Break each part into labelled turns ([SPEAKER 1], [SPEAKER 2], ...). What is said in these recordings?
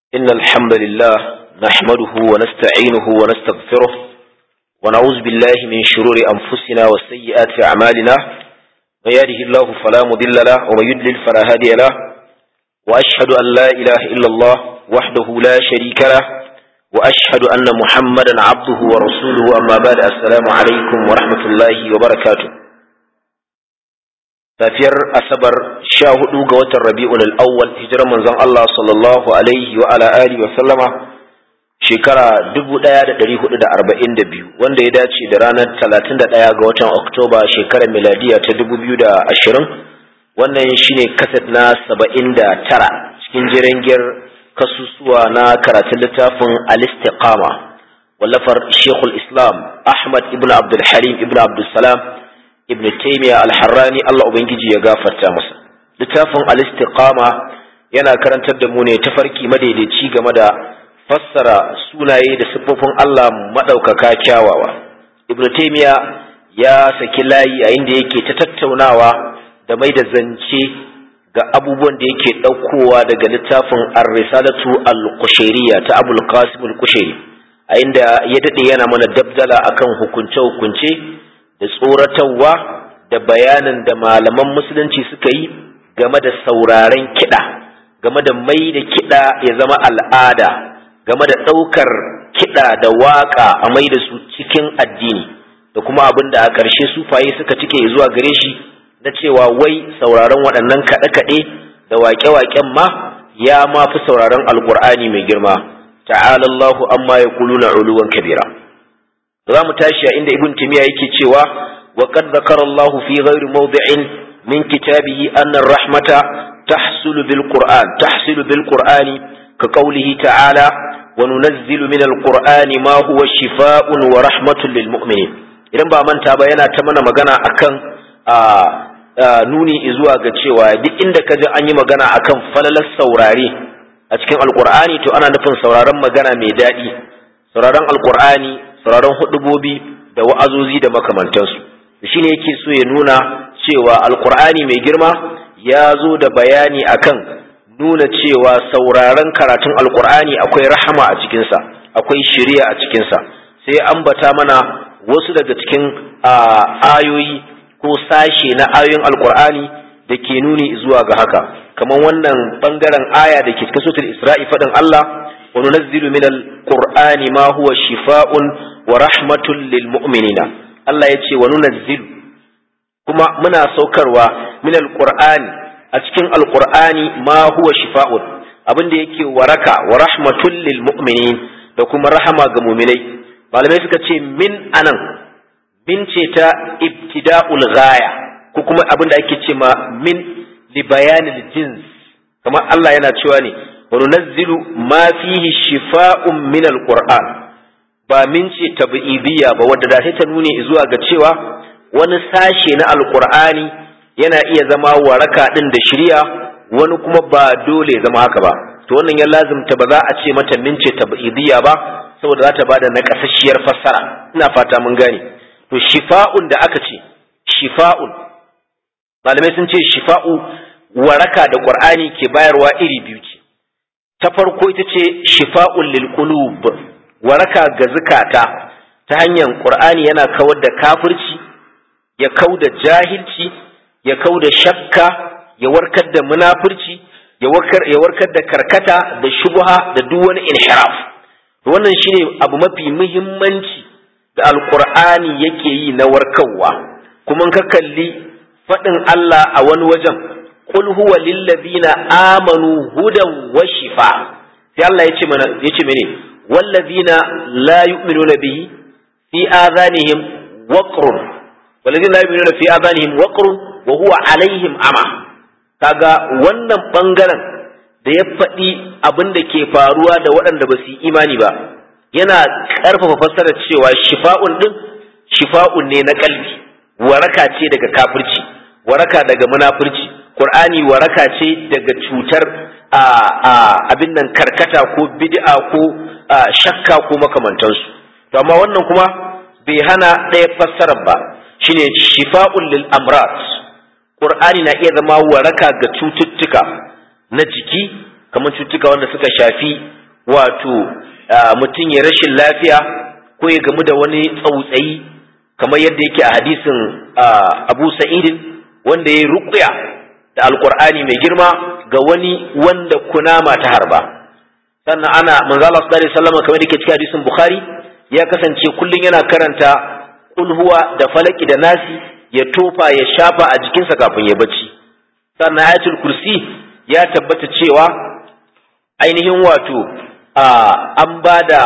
[SPEAKER 1] إن الحمد لله نحمده ونستعينه ونستغفره ونعوذ بالله من شرور أنفسنا وسيئات أعمالنا من يهده الله فلا مضل له ومن يضلل فلا هادي له وأشهد أن لا إله إلا الله وحده لا شريك له وأشهد أن محمدا عبده ورسوله أما بعد السلام عليكم ورحمة الله وبركاته safiyar asabar sha hudu ga watan rabi'un al'awwal hijirar manzon Allah sallallahu alaihi wa ala alihi wa sallama shekara dubu ɗaya da ɗari hudu da arba'in da biyu wanda ya dace da ranar talatin da ɗaya ga watan oktoba shekarar miladiya ta dubu biyu da ashirin wannan shine kaset na saba'in da tara cikin jirangiyar kasusuwa na karatun littafin al-istiqama wallafar shekul islam ahmad ibn abdul halim ibn abdul salam ibn taymiya al-harrani Allah ubangiji ya gafarta masa littafin al-istiqama yana karantar da mu ne tafarki madaidaici game da fassara sunaye da siffofin Allah madaukaka kyawawa ibn taymiya ya saki layi a inda yake ta tattaunawa da mai da zance ga abubuwan da yake ɗaukowa daga littafin ar-risalatu al-qushayriyya ta abul qasim al-qushairi a inda ya dade yana mana dabdala akan hukunce-hukunce da tsoratarwa da bayanin da malaman musulunci suka yi game da sauraren kiɗa game da mai da kiɗa ya zama al'ada game da ɗaukar kiɗa da waƙa a mai da su cikin addini da kuma abin da a ƙarshe sufaye suka cike zuwa gare shi na cewa wai sauraron waɗannan kaɗe-kaɗe da waƙe-waƙen ma ya ma fi sauraron alƙur'ani mai girma ta'ala Allahu amma ya kuluna uluwan kabira za mu tashi a inda ibn timiya yake cewa wa qad zakara Allah fi ghairi mawdi'in min kitabihi anna ar-rahmata tahsulu bil qur'an tahsulu bil qur'ani ka qawlihi ta'ala wa nunazzilu min al-qur'ani ma huwa shifaa'un wa rahmatun lil mu'minin idan ba manta ba yana ta mana magana akan nuni zuwa ga cewa duk inda ka ji an yi magana akan falalar saurare a cikin alqur'ani to ana nufin sauraron magana mai daɗi sauraron alqur'ani sauraron hudubobi da wa'azozi da makamantansu shi ne yake so ya nuna cewa alkur'ani mai girma ya zo da bayani akan nuna cewa sauraron karatun alkur'ani akwai rahama a cikinsa akwai shiriya a cikinsa sai ambata mana wasu daga cikin ayoyi ko sashe na ayoyin alkur'ani da ke nuni zuwa ga haka kamar wannan bangaren aya da ke cikin sutul isra'i faɗin Allah وننزل من القرآن ما هو شفاء ورحمة للمؤمنين الله يتي وننزل كما منا سوكروا من القرآن أتكين القرآن ما هو شفاء abin da yake waraka wa rahmatul lil mu'minin da kuma rahama ga mu'minai malamai suka ce min anan min ce ta ibtida'ul ghaya ko kuma abin da ake ce ma min li bayanil jins kamar Allah yana cewa ne وننزل ما فيه شفاء من القرآن ba min ce tabi'idiyya ba wadda da sai ta nuni zuwa ga cewa wani sashe na alqur'ani yana iya zama waraka din da shirya wani kuma ba dole zama haka ba to wannan ya lazimta ba za a ce mata min ce tabi'idiyya ba saboda za ta bada nakasasshiyar fassara ina fata mun gane to shifa'un da aka ce shifa'un malamai sun ce shifa'u waraka da qur'ani ke bayarwa iri biyu ce ta farko ita ce shifa'un lil qulub waraka ga zukata ta hanyar qur'ani yana kawar da kafirci ya kau da jahilci ya kau da shakka ya warkar da munafurci ya warkar ya warkar da karkata da shubha da duk wani inhiraf wannan shine abu mafi muhimmanci da alqur'ani yake yi na warkarwa kuma ka kalli faɗin Allah a wani wajen qul huwa lillazina amanu hudan wa shifa sai Allah yace mana yace mene wallazina la yu'minuna bihi fi adhanihim waqrun wallazina la yu'minuna fi adhanihim waqrun wa huwa alaihim ama kaga wannan bangaren da ya faɗi abin da ke faruwa da waɗanda ba su imani ba yana ƙarfafa fassarar cewa shifa'un din shifa'un ne na kalbi waraka ce daga kafirci waraka daga munafurci Qur'ani waraka ce daga cutar abin nan karkata ko bid'a ko shakka ko makamantansu to amma wannan kuma bai hana ɗaya fassarar ba shine shifa'un lil amrat Qur'ani na iya zama waraka ga cututtuka na jiki kamar cututtuka wanda suka shafi wato mutum ya rashin lafiya ko ya gamu da wani tsautsayi kamar yadda yake a hadisin Abu Sa'idin wanda ya ruqya da Alqur'ani mai girma ga wani wanda kunama ta harba sannan ana manzo Allah sallallahu alaihi wasallam kamar yake cikin hadisin Bukhari ya kasance kullun yana karanta kul huwa da falaki da nasi ya tofa ya shafa a jikinsa kafin ya bacci sannan ayatul kursi ya tabbata cewa ainihin wato an ba da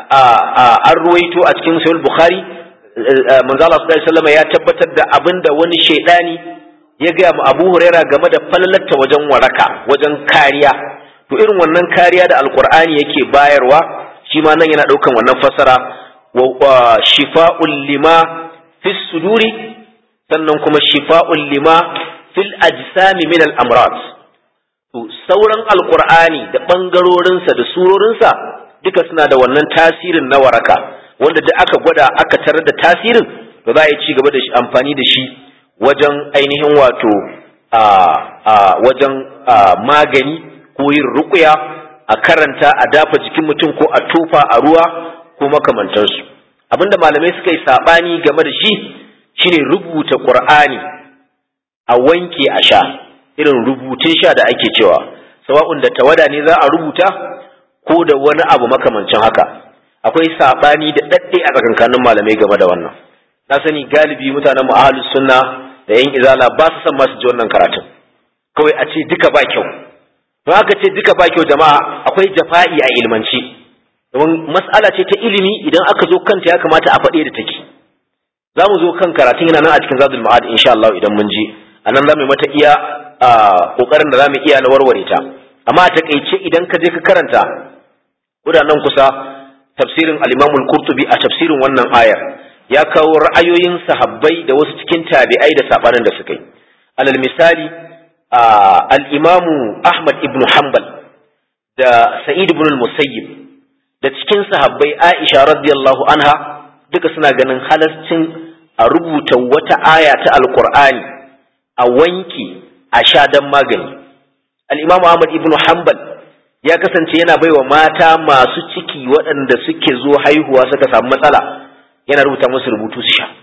[SPEAKER 1] an ruwaito a cikin sahih bukhari manzo Allah sallallahu alaihi wasallam ya tabbatar da abinda wani shaidani ya ga mu Abu Huraira game da falalarta wajen waraka wajen kariya to irin wannan kariya da alqur'ani yake bayarwa shi ma nan yana daukan wannan fasara wa shifa'ul lima fis suduri sannan kuma shifa'ul lima fil ajsami min al amrad to sauran alqur'ani da bangarorinsa da surorinsa duka suna da wannan tasirin na waraka wanda duk aka gwada aka tarar da tasirin to za a yi ci gaba da amfani da shi wajen ainihin wato a a wajen magani ko yin ruqya a karanta a dafa jikin mutum ko a tofa a ruwa ko makamantansu abinda malamai suka yi sabani game da shi shine rubuta qur'ani a wanke a sha irin rubutun sha da ake cewa sawa'un da tawada ne za a rubuta ko da wani abu makamancin haka akwai sabani da dadde a tsakankanin malamai game da wannan na sani galibi mutanen mu ahlus sunna da yan izala ba su san masu ji wannan karatun kawai a ce duka ba kyau to haka ce duka ba kyau jama'a akwai jafa'i a ilmance domin mas'ala ce ta ilimi idan aka zo kanta ya kamata a faɗe da take za mu zo kan karatun yana nan a cikin zadul ma'ad insha Allah idan mun je a nan za mu mata iya kokarin da za mu iya na warware ta amma a takaice idan ka je ka karanta nan kusa tafsirin al-Imam al-Qurtubi a tafsirin wannan ayar ya kawo ra'ayoyin sahabbai da wasu cikin tabi'ai da sabanin da suka yi alal misali al-Imam Ahmad ibn Hanbal da Sa'id ibn al-Musayyib da cikin sahabbai Aisha radiyallahu anha duka suna ganin halascin a rubuta wata aya ta alkur'ani a wanki a sha dan magani al-imam Ahmad ibn Hanbal ya kasance yana baiwa mata masu ciki waɗanda suke zo haihuwa suka samu matsala yana rubuta musu rubutu su sha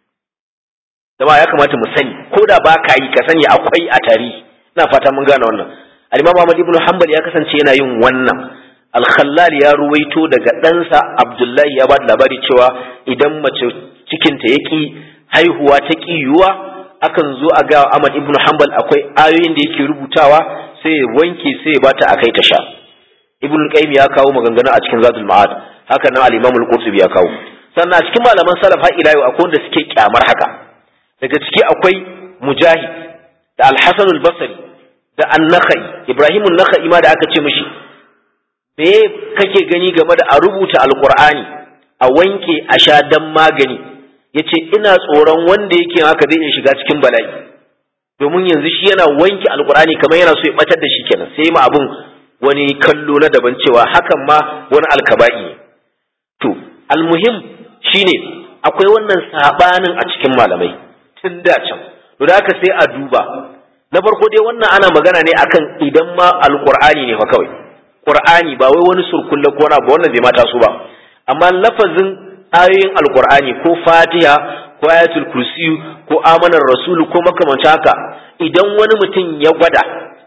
[SPEAKER 1] dama ya kamata mu sani ko da ba ka yi ka sani akwai a tarihi ina fata mun gane wannan al-imam Ahmad ibn Hanbal ya kasance yana yin wannan al-khallal ya ruwaito daga ɗansa abdullahi ya ba da labari cewa idan mace cikinta ya ƙi haihuwa ta ƙi yiwuwa akan zo a ga ahmad ibn hanbal akwai ayoyin da yake rubutawa sai ya wanke sai ya bata a kai ta sha ibn qayyim ya kawo maganganu a cikin zadul ma'ad haka nan al-imam al-qurtubi ya kawo sannan a cikin malaman salaf har ila yau akwai wanda suke kyamar haka daga ciki akwai mujahid da al-hasan al-basri da an-nakhai ibrahim an-nakhai ma da aka ce mishi me kake gani game da a rubuta alkur'ani a wanke a sha dan magani yace ina tsoron wanda yake haka zai iya shiga cikin bala'i domin yanzu shi yana wanke alkur'ani kamar yana so ya batar da shi kenan sai ma abun wani kallo na daban cewa hakan ma wani alkaba'i ne to almuhim shine akwai wannan sabanin a cikin malamai tun da can to da haka sai a duba na farko dai wannan ana magana ne akan idan ma alkur'ani ne fa kawai Qur'ani ba wai wani surkulle ko ba wannan bai mata su ba amma lafazin ayoyin alqur'ani ko Fatiha ko ayatul kursi ko amanar rasulu ko makamancin haka idan wani mutum ya gwada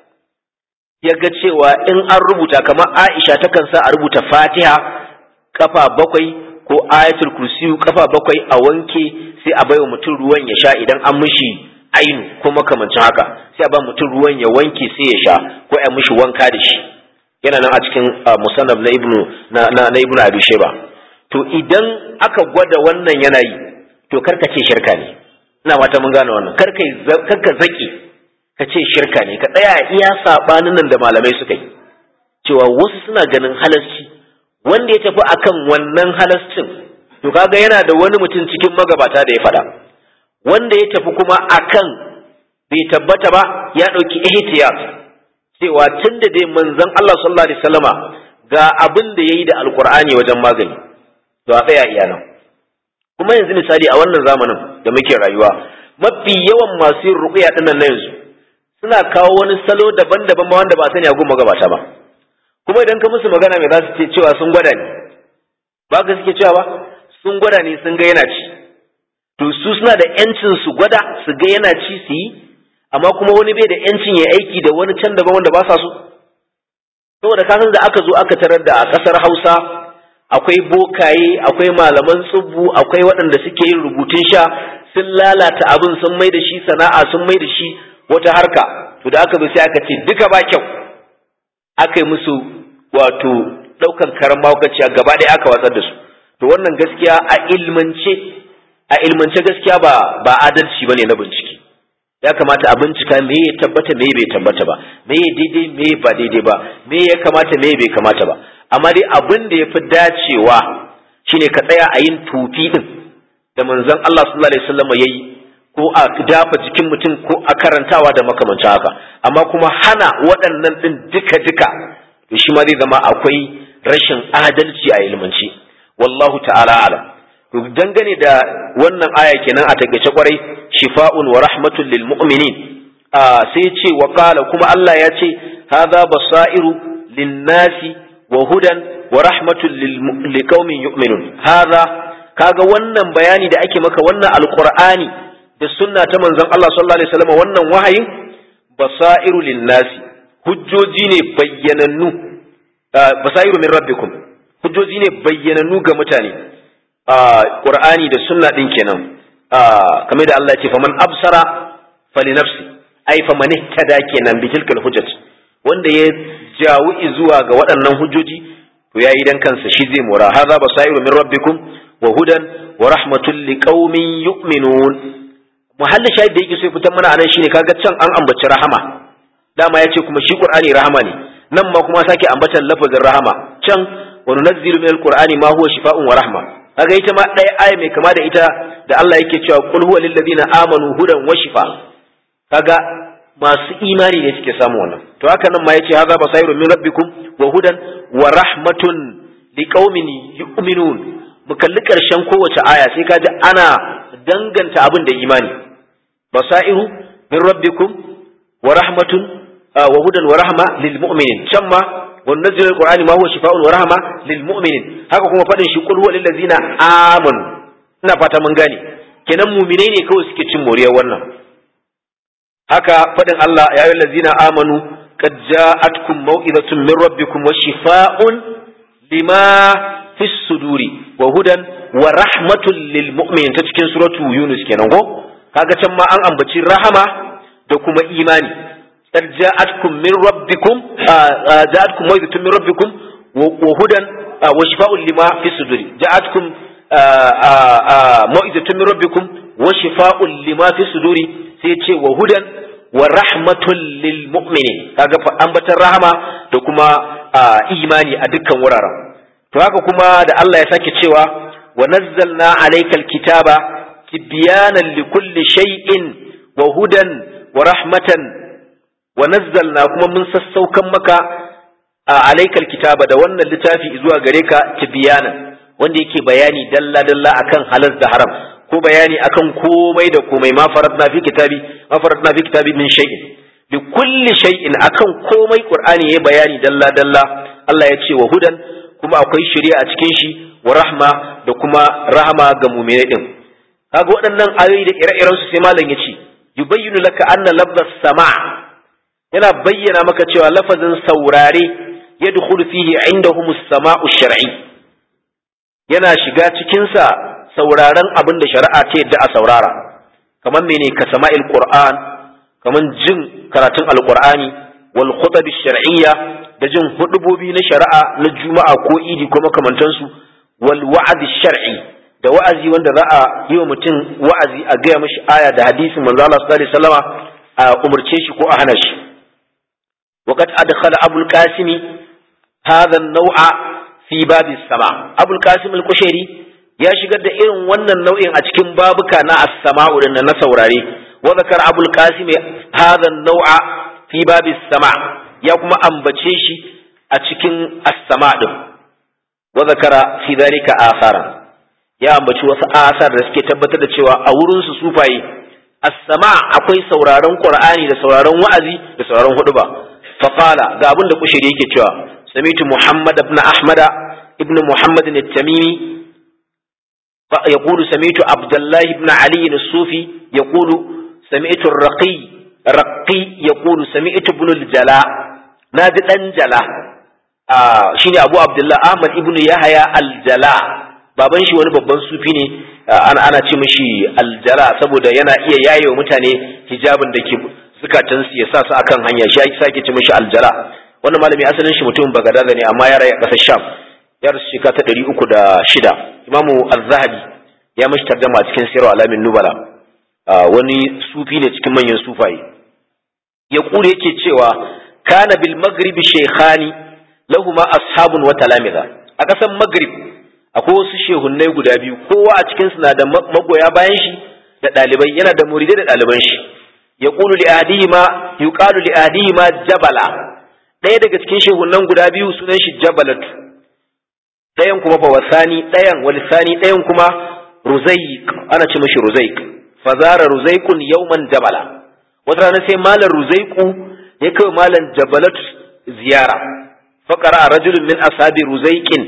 [SPEAKER 1] ya ga cewa in an rubuta kamar Aisha takan sa a rubuta Fatiha kafa bakwai ko ayatul kursi kafa bakwai a wanke sai a baiwa mutum ruwan ya sha idan an mishi ainu ko makamancin haka sai a ba mutum ruwan ya wanke sai ya sha ko a mishi wanka da shi yana nan a cikin musannaf na ibnu na na ibnu abi shayba to idan aka gwada wannan yanayi to karka ce shirka ne ina mata mun gane wannan karka karka zaki ka ce shirka ne ka tsaya iya sabanin nan da malamai suka yi cewa wasu suna ganin halasci wanda ya tafi akan wannan halascin to kaga yana da wani mutum cikin magabata da ya faɗa wanda ya tafi kuma akan bai tabbata ba ya ɗauki ihtiyat cewa tun da dai manzon Allah sallallahu alaihi wasallama ga abin da yayi da alqur'ani wajen magani to a tsaya iya nan kuma yanzu misali a wannan zamanin da muke rayuwa mafi yawan masu yin ruqya dinnan na yanzu suna kawo wani salo daban-daban ma wanda ba sani a gun magabata ba kuma idan ka musu magana mai za su ce cewa sun gwada ne ba ka suke cewa ba sun gwada ne sun ga yana ci to su suna da yancin su gwada su ga yana ci su yi amma kuma wani bai da yancin ya aiki da wani can daban wanda ba sa so saboda kasan da aka zo aka tarar da a ƙasar Hausa akwai bokaye akwai malaman tsubbu akwai waɗanda suke yin rubutun sha sun lalata abin sun mai da shi sana'a sun mai da shi wata harka to da aka zo sai aka ce duka ba kyau aka yi musu wato ɗaukan karan mahaukaciya gaba ɗaya aka watsar da su to wannan gaskiya a ilmance a ilmance gaskiya ba ba adalci bane na bincike ya kamata a bincika me ya tabbata me bai tabbata ba me ya daidai me ba daidai ba me ya kamata me bai kamata ba amma dai abin da ya fi dacewa shine ka tsaya a yin tufi din da manzon Allah sallallahu alaihi wasallam yayi ko a dafa jikin mutum ko a karantawa da makamancin haka amma kuma hana waɗannan din duka duka to shi ma zai zama akwai rashin adalci a ilmance wallahu ta'ala alam to dangane da wannan aya kenan a takeice kwarai shifa'un wa rahmatun lil mu'minin sai ce wa qala kuma Allah ya ce hadha basairu lin nasi wa hudan wa rahmatun lil qaumin yu'minun hadha kaga wannan bayani da ake maka wannan alqur'ani da sunna ta manzon Allah sallallahu alaihi wasallam wannan wahayin basairu lin nasi hujjoji ne bayyanannu basairu min rabbikum hujjoji ne bayyanannu ga mutane Qur'ani da sunna din kenan kamar da Allah ya ce faman absara fali nafsi ai faman ihtada kenan bi tilkal hujjat wanda ya jawu zuwa ga waɗannan hujjoji to yayi dan kansa shi zai mora hadha basairu min rabbikum wa hudan wa rahmatul liqaumin yu'minun muhalli shahid da yake so fitan mana anan shine kaga can an ambaci rahama dama yace kuma shi Qur'ani rahama ne nan ma kuma sake ambatan lafazin rahama can wa nunazzilu min alqur'ani ma huwa shifaa'un wa rahma kaga ita ma ɗaya aya mai kama da ita da Allah yake cewa qul huwa lil ladina amanu hudan wa shifa kaga masu imani ne suke samu wannan to haka nan ma yace hadha basairu min rabbikum wa hudan wa rahmatun liqaumin yu'minun mu kalli karshen kowace aya sai kaji ana danganta abin da imani basairu min rabbikum wa rahmatun wa hudan wa rahma lil mu'minin can ma وننزل القرآن ما هو شفاء ورحمة للمؤمنين haka kuma faɗin shi qul huwa lil ladzina amanu ina fata mun gane kenan mu'minai ne kawai suke cin moriyar wannan haka faɗin Allah ya ayyuhal ladzina amanu qad ja'atkum maw'izatun min rabbikum wa shifaa'un lima fis suduri wa hudan wa rahmatun lil mu'minin ta cikin suratu yunus kenan ko kaga can ma an ambaci rahama da kuma imani قد جاءتكم من ربكم جاءتكم موعظة من ربكم وهدى وشفاء لما في الصدور جاءتكم موعظة من ربكم وشفاء لما في الصدور سيتي وهدى ورحمة للمؤمنين kaga ambatar rahama da kuma imani a dukkan wuraren to haka kuma da Allah ya sake cewa wa nazzalna alaykal kitaba tibyanan likulli shay'in wa hudan wa rahmatan wa nazzalna kuma mun sassaukan maka a alaikal kitaba da wannan littafi zuwa gare ka tibyana wanda yake bayani dalla dalla akan halal da haram ko bayani akan komai da komai ma faradna fi kitabi ma faradna fi kitabi min shay'in bi kulli shay'in akan komai qur'ani yayi bayani dalla dalla Allah ya ce wa hudan kuma akwai shari'a a cikin shi wa rahma da kuma rahama ga mu'minai din kaga waɗannan ayoyi da ire-iren su sai malam ya ce yubayyinu laka anna lafzas sama' yana bayyana maka cewa lafazin saurare ya dukulu fihi indahum sama'u shar'i yana shiga cikinsa sauraren abin da shari'a ta yadda a saurara kamar mene ka sama'il qur'an kamar jin karatun alqur'ani wal khutab shar'iyya da jin hudubobi na shari'a na juma'a ko idi ko makamantansu wal wa'd shar'i da wa'azi wanda za a yi wa mutum wa'azi a gaya mashi aya da hadisin manzo Allah sallallahu alaihi wasallama a umurce shi ko a hana shi وقد أدخل أبو القاسم هذا النوع في باب السماع أبو القاسم القشيري يا شقد إرن ونن النوع أتكم بابك نا السماع لأن نسوراري وذكر أبو القاسم هذا النوع في باب السماع يا كما أنبتشيشي أتكم السماع وذكر في ذلك آثارا ya ambaci wasu asar da suke tabbatar da cewa a wurin su sufaye as-sama akwai sauraron qur'ani da sauraron wa'azi da sauraron huduba faqala ga abin da kushiri yake cewa sami'tu muhammad ibn ahmad ibn muhammad at-tamimi يقول سمعت عبد الله بن علي الصوفي يقول سمعت الرقي رقي يقول سمعت ابن الجلاء نادي الجلاء آه شيني ابو عبد الله احمد ابن يحيى الجلاء baban shi wani babban sufi ne ana ana ce mishi aljala saboda yana iya yaye wa mutane hijabin da ke zukatan su ya sa su akan hanya shi ake sake ce mishi aljala wannan malami asalin shi mutumin bagadada ne amma ya rayu a ƙasar sham ya rasu shekara ta ɗari uku da shida imamu az-zahabi ya mashi tarjama a cikin sirru alamin nubala wani sufi ne cikin manyan sufaye ya kure yake cewa kana bil maghribi shaykhani lahuma ashabun wa talamiza a ƙasar maghrib akwai wasu shehunnai guda biyu kowa a cikin su na da magoya bayan shi da ɗalibai yana da muridai da ɗaliban shi ya kulu li adihima yuqalu li adihima jabala ɗaya daga cikin shehunnan guda biyu sunan shi jabalatu ɗayan kuma fa wasani ɗayan walisani ɗayan kuma ruzaik ana ce mashi ruzaik fazara ruzaikun yauman jabala wata rana sai malam ruzaiku ya kai malam jabalat ziyara faqara rajulun min ashabi ruzaikin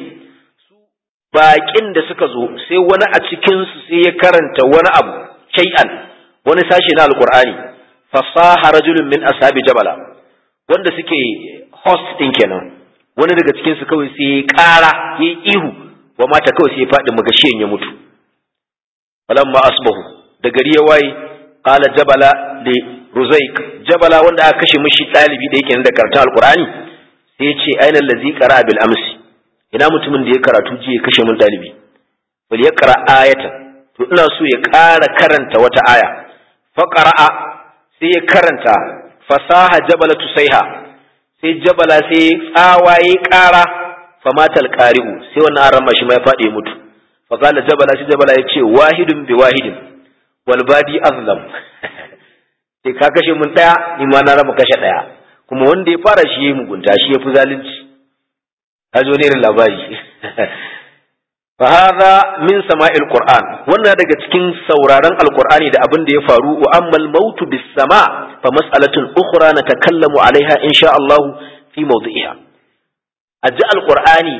[SPEAKER 1] baƙin da suka zo sai wani a cikin su sai ya karanta wani abu shay'an wani sashi na alqur'ani fasaha rajulun min ashabi jabala wanda suke host din kenan wani daga cikin su kawai sai ya ƙara ya ihu wa mata kawai sai ya faɗi magashiyan ya mutu falamma asbahu da gari ya waye qala jabala li ruzaik jabala wanda aka kashe mishi dalibi da yake da karatun alqur'ani sai ya ce aina allazi qara bil amsi ina mutumin da ya karatu ji ya kashe min dalibi bal ya qara ayatan to ina so ya ƙara karanta wata aya fa qara'a sai ya karanta fasaha jabala tusaiha sai jabala sai tsawaye ƙara famatal qari'u sai wannan an rama shi ma ya faɗi mutu فقال جبل سي جبل yace wahidun bi wahidin wal badi azlam sai ka kashe mun daya ni ma na raba kashe daya kuma wanda ya fara shi yayi mugunta shi yafi zalunci hajo ne irin labari fa hadha min sama'il qur'an wannan daga cikin sauraron alqur'ani da abin da ya faru wa ammal mautu bis sama fa mas'alatun ukhra natakallamu alaiha insha Allah fi mawdi'iha aji alqur'ani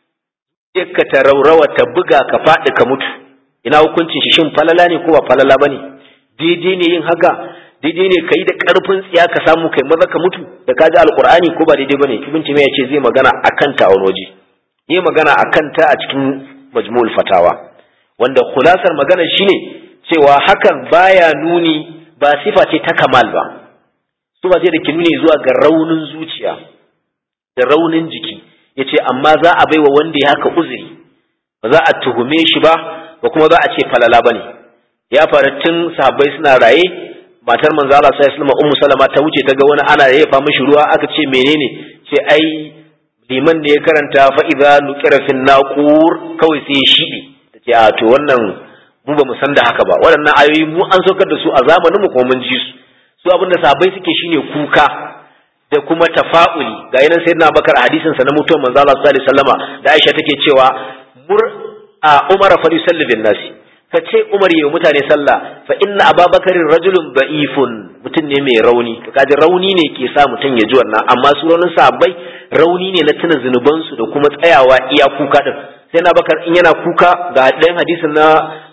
[SPEAKER 1] ka ta raurawa ta buga ka faɗi ka mutu ina hukuncin shi shin falala ne ko ba falala ba ne daidai ne yin haka daidai ne ka yi da ƙarfin tsiya ka samu kai maza ka mutu da ka ji alƙur'ani ko ba daidai ba ne ibn ya ce zai magana a kanta a wani waje yi magana a kanta a cikin majmu'ul fatawa wanda kulasar magana shine cewa hakan baya nuni ba sifa ce ta kamal ba su ba ce da ke nuni zuwa ga raunin zuciya da raunin jiki ya ce amma za a baiwa wanda ya haka uzuri ba za a tuhume shi ba ba kuma za a ce falala ba ne ya faru tun sahabbai suna raye matar manzo Allah sai Islama ummu salama ta wuce ta ga wani ana yafa mishi ruwa aka ce menene ce ai liman ne ya karanta fa idza nuqira fin naqur kawai sai ya shibe tace a to wannan mu ba mu san da haka ba waɗannan ayoyi mu an saukar da su a zamanin mu kuma mun ji su su abinda sahabbai suke shine kuka da kuma tafa'uli ga yanan sayyidina Bakar a hadisin sa na mutuwar manzo Allah sallallahu alaihi wasallama da Aisha take cewa mur a Umar fa yusalli bin nasi ka ce Umar yayi mutane sallah fa inna Ababakar rajulun da'ifun mutum ne mai rauni to kaji rauni ne ke sa mutum ya ji wannan amma su raunin sahabbai rauni ne na tuna zunuban su da kuma tsayawa iya kuka din sai na bakar in yana kuka ga ɗayan hadisin na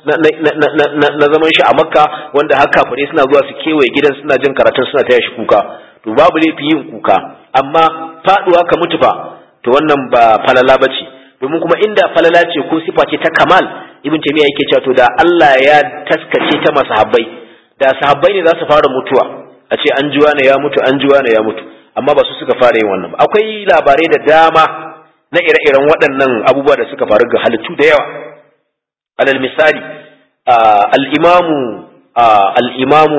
[SPEAKER 1] na zaman shi a makka wanda haka fare suna zuwa su kewaye gidan suna jin karatun suna taya shi kuka to babu laifi yin kuka amma faduwa ka mutu fa to wannan ba falala bace domin kuma inda falala ce ko sifa ce ta kamal ibn taymiya yake cewa to da Allah ya taskace ta masahabbai da sahabbai ne za su fara mutuwa a ce an juwa ne ya mutu an juwa ne ya mutu amma ba su suka fara yin wannan ba akwai labarai da dama na ire-iren waɗannan abubuwa da suka faru ga halittu da yawa alal misali al-imamu al-imamu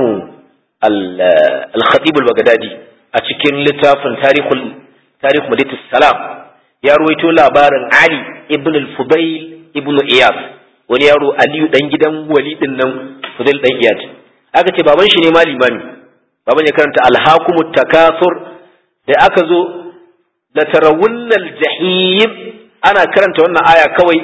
[SPEAKER 1] al-khatib al-baghdadi a cikin littafin tarihul tarikh madinatus salam ya ruwaito labarin ali ibn al-fudayl ibn iyad wani yaro aliyu dan gidan wali din nan fudayl dan iyad aka ce baban shi ne ma limami baban ya karanta al-hakumut takathur da aka zo la tarawunnal jahim ana karanta wannan aya kawai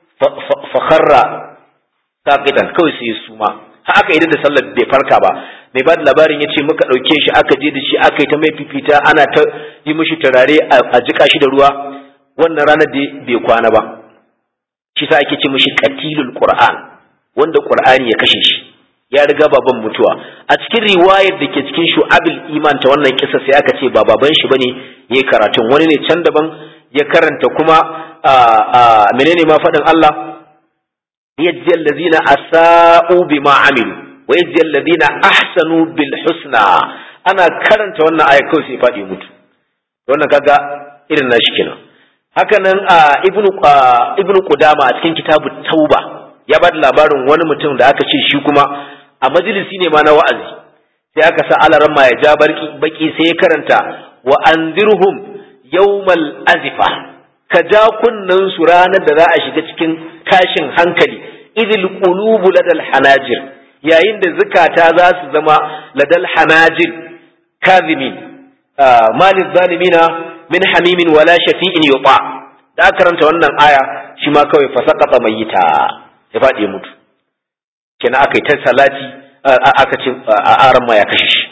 [SPEAKER 1] fa kharra saqitan kawai sai suma har aka idan da sallar bai farka ba mai ba da labarin ya ce muka ɗauke shi aka je da shi aka yi ta mai fifita ana ta yi mishi turare a jika shi da ruwa wannan ranar da bai kwana ba shi sa ake ce mishi qatilul qur'an wanda qur'ani ya kashe shi ya riga baban mutuwa a cikin riwayar da ke cikin shu'abil iman ta wannan kisa sai aka ce ba baban shi bane yayi karatun wani ne can daban ya karanta kuma menene ma faɗin Allah yajzi allazina asa'u bima amilu wa yajzi allazina ahsanu bil husna ana karanta wannan aya kawai sai faɗi mutu wannan kaga irin nashi kenan haka nan ibnu ibnu qudama a cikin kitabu tauba ya ba da labarin wani mutum da aka ce shi kuma a majalisi ne ma na wa'azi sai aka sa alaran ma ya ja baki sai ya karanta wa anzirhum yawmal azifa ka ja kunnan su ranar da za a shiga cikin tashin hankali idil qulubu ladal hanajir yayin da zukata za su zama ladal hanajir kazimin malil zalimina min hamimin wala shafi'in yuta da aka karanta wannan aya shi ma kawai fasaqata mayyita ya faɗi mutu kenan aka yi ta salati aka ce a aran ma ya kashe shi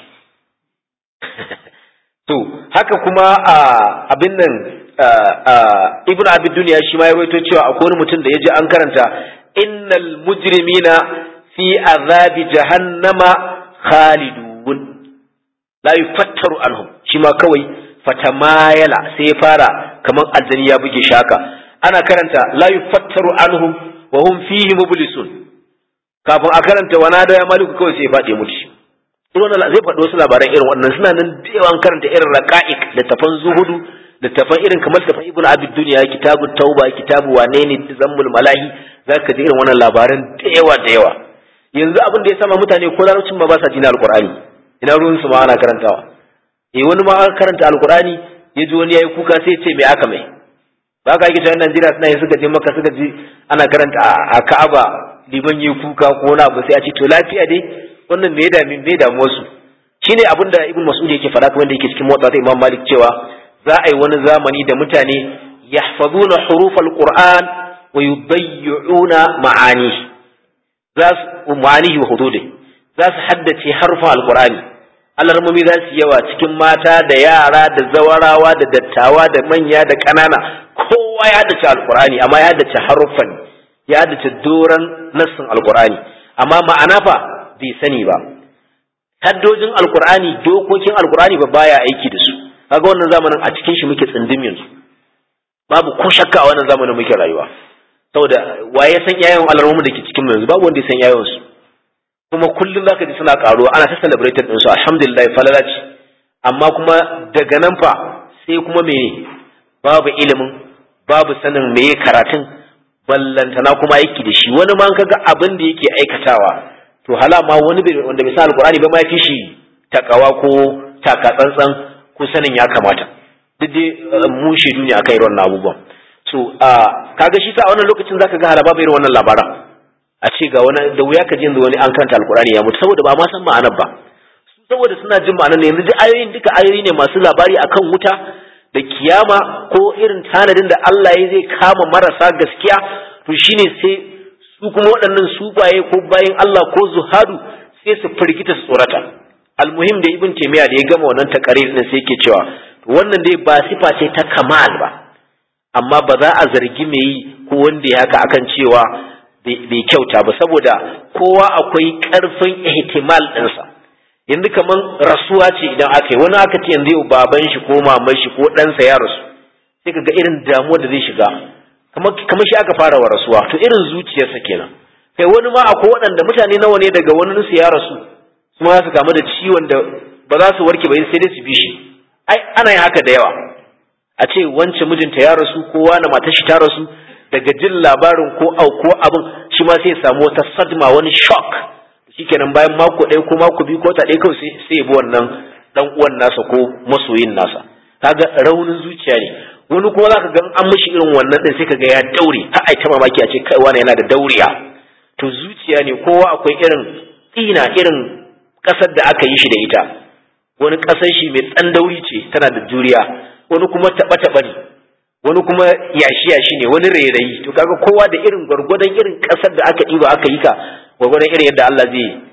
[SPEAKER 1] to haka kuma abin nan ibnu abid duniya shi ma ya waito cewa akwai wani mutum da ya ji an karanta innal mujrimina fi azabi jahannama khalidun la yufattaru anhum shi ma kawai fatamayala sai ya fara kamar aljani ya buge shaka ana karanta la yufattaru anhum wa hum fihi mublisun kafin a karanta wana da ya maliku kawai sai ya faɗi mutu irin zai faɗi wasu labaran irin wannan suna nan da yawan karanta irin raqa'iq da tafan zuhudu da tafan irin kamar tafan ibnu abid duniya kitabu tauba kitabu wane ne zammul malahi zaka ji irin wannan labaran da yawa da yawa yanzu abin da ya sama mutane ko larabcin ba ba sa jina alqur'ani ina ruwan su ma ana karantawa eh wani ma aka karanta alqur'ani ya ji wani yayi kuka sai ya ce me aka mai ba ka yake cewa Najeriya suna yi suka je maka suka ji ana karanta a Ka'aba liman yi kuka ko wani abu sai a ce to lafiya dai wannan me ya dami me damu wasu shine abin da Ibn Mas'ud yake faɗa kuma da yake cikin motsa ta Imam Malik cewa za a yi wani zamani da mutane yahfazuna hurufal Qur'an wa yudayyuna ma'ani za su ma'anihi wa hududi za su haddace harfan alqur'ani alarmomi za su yawa cikin mata da yara da zawarawa da dattawa da manya da ƙanana kowa ya haddace alqur'ani amma ya haddace harufan ya haddace doran nassin alqur'ani amma ma'ana fa bai sani ba haddojin alqur'ani dokokin alqur'ani ba baya aiki da su kaga wannan zamanin a cikin shi muke tsindim yanzu babu ko shakka a wannan zamanin muke rayuwa saboda waye san yayin alarmomin da ke cikin mu yanzu babu wanda ya san yayin su kuma kullum zaka ji suna karuwa ana ta celebrated din su alhamdulillah falalaci amma kuma daga nan fa sai kuma me babu ilimin babu sanin meye karatun ballantana kuma yake da shi wani ma kaga abin da yake aikatawa to hala ma wani wanda bai san alqur'ani ba ma yafi shi takawa ko taka tsantsan ko sanin ya kamata duk dai mu shaidu ne akan irin wannan abubuwan so kaga shi sa a wannan lokacin zaka ga halaba irin wannan labaran a ce ga wani da wuya ka ji yanzu wani an karanta alkurani ya mutu saboda ba ma san ma'anar ba saboda suna jin ma'anar ne yanzu ayoyin duka ayoyi ne masu labari akan wuta da kiyama ko irin tanadin da Allah ya zai kama marasa gaskiya to shine sai su kuma waɗannan subaye ko bayin Allah ko zuhadu sai su firgita su tsorata almuhim da ibn taymiya da ya gama wannan takarir din sai yake cewa wannan dai ba sifa ce ta kamal ba amma ba za a zargi mai yi ko wanda ya haka akan cewa bai kyauta ba saboda kowa akwai ƙarfin ihtimal ɗinsa yanzu kaman rasuwa ce idan aka yi wani aka ce yanzu yau baban shi ko maman shi ko ɗansa ya rasu sai ka ga irin damuwa da zai shiga kamar shi aka fara wa rasuwa to irin zuciyarsa kenan kai wani ma akwai waɗanda mutane nawa ne daga wani su ya rasu kuma za su kamu da ciwon da ba za su warke ba sai dai su bi shi ai ana yin haka da yawa a ce wance mijinta ya rasu ko wani matar shi ta rasu daga jin labarin ko auko abin shi ma sai ya samu wata sadma wani shock shikenan bayan mako ɗaya ko mako biyu ko ta ɗaya kawai sai ya bi wannan dan uwan nasa ko masoyin nasa kaga raunin zuciya ne wani kuma zaka ga an mishi irin wannan din sai kaga ya daure har ai ta mamaki a ce kai wani yana da dauriya to zuciya ne kowa akwai irin tsina irin kasar da aka yi shi da ita wani kasar shi mai tsandauri ce tana da juriya wani kuma taɓa taɓa ne wani kuma yashi yashi ne wani rairayi to kaga kowa da irin gwargwadon irin kasar da aka ɗiba aka yi ka gwargwadon irin yadda Allah zai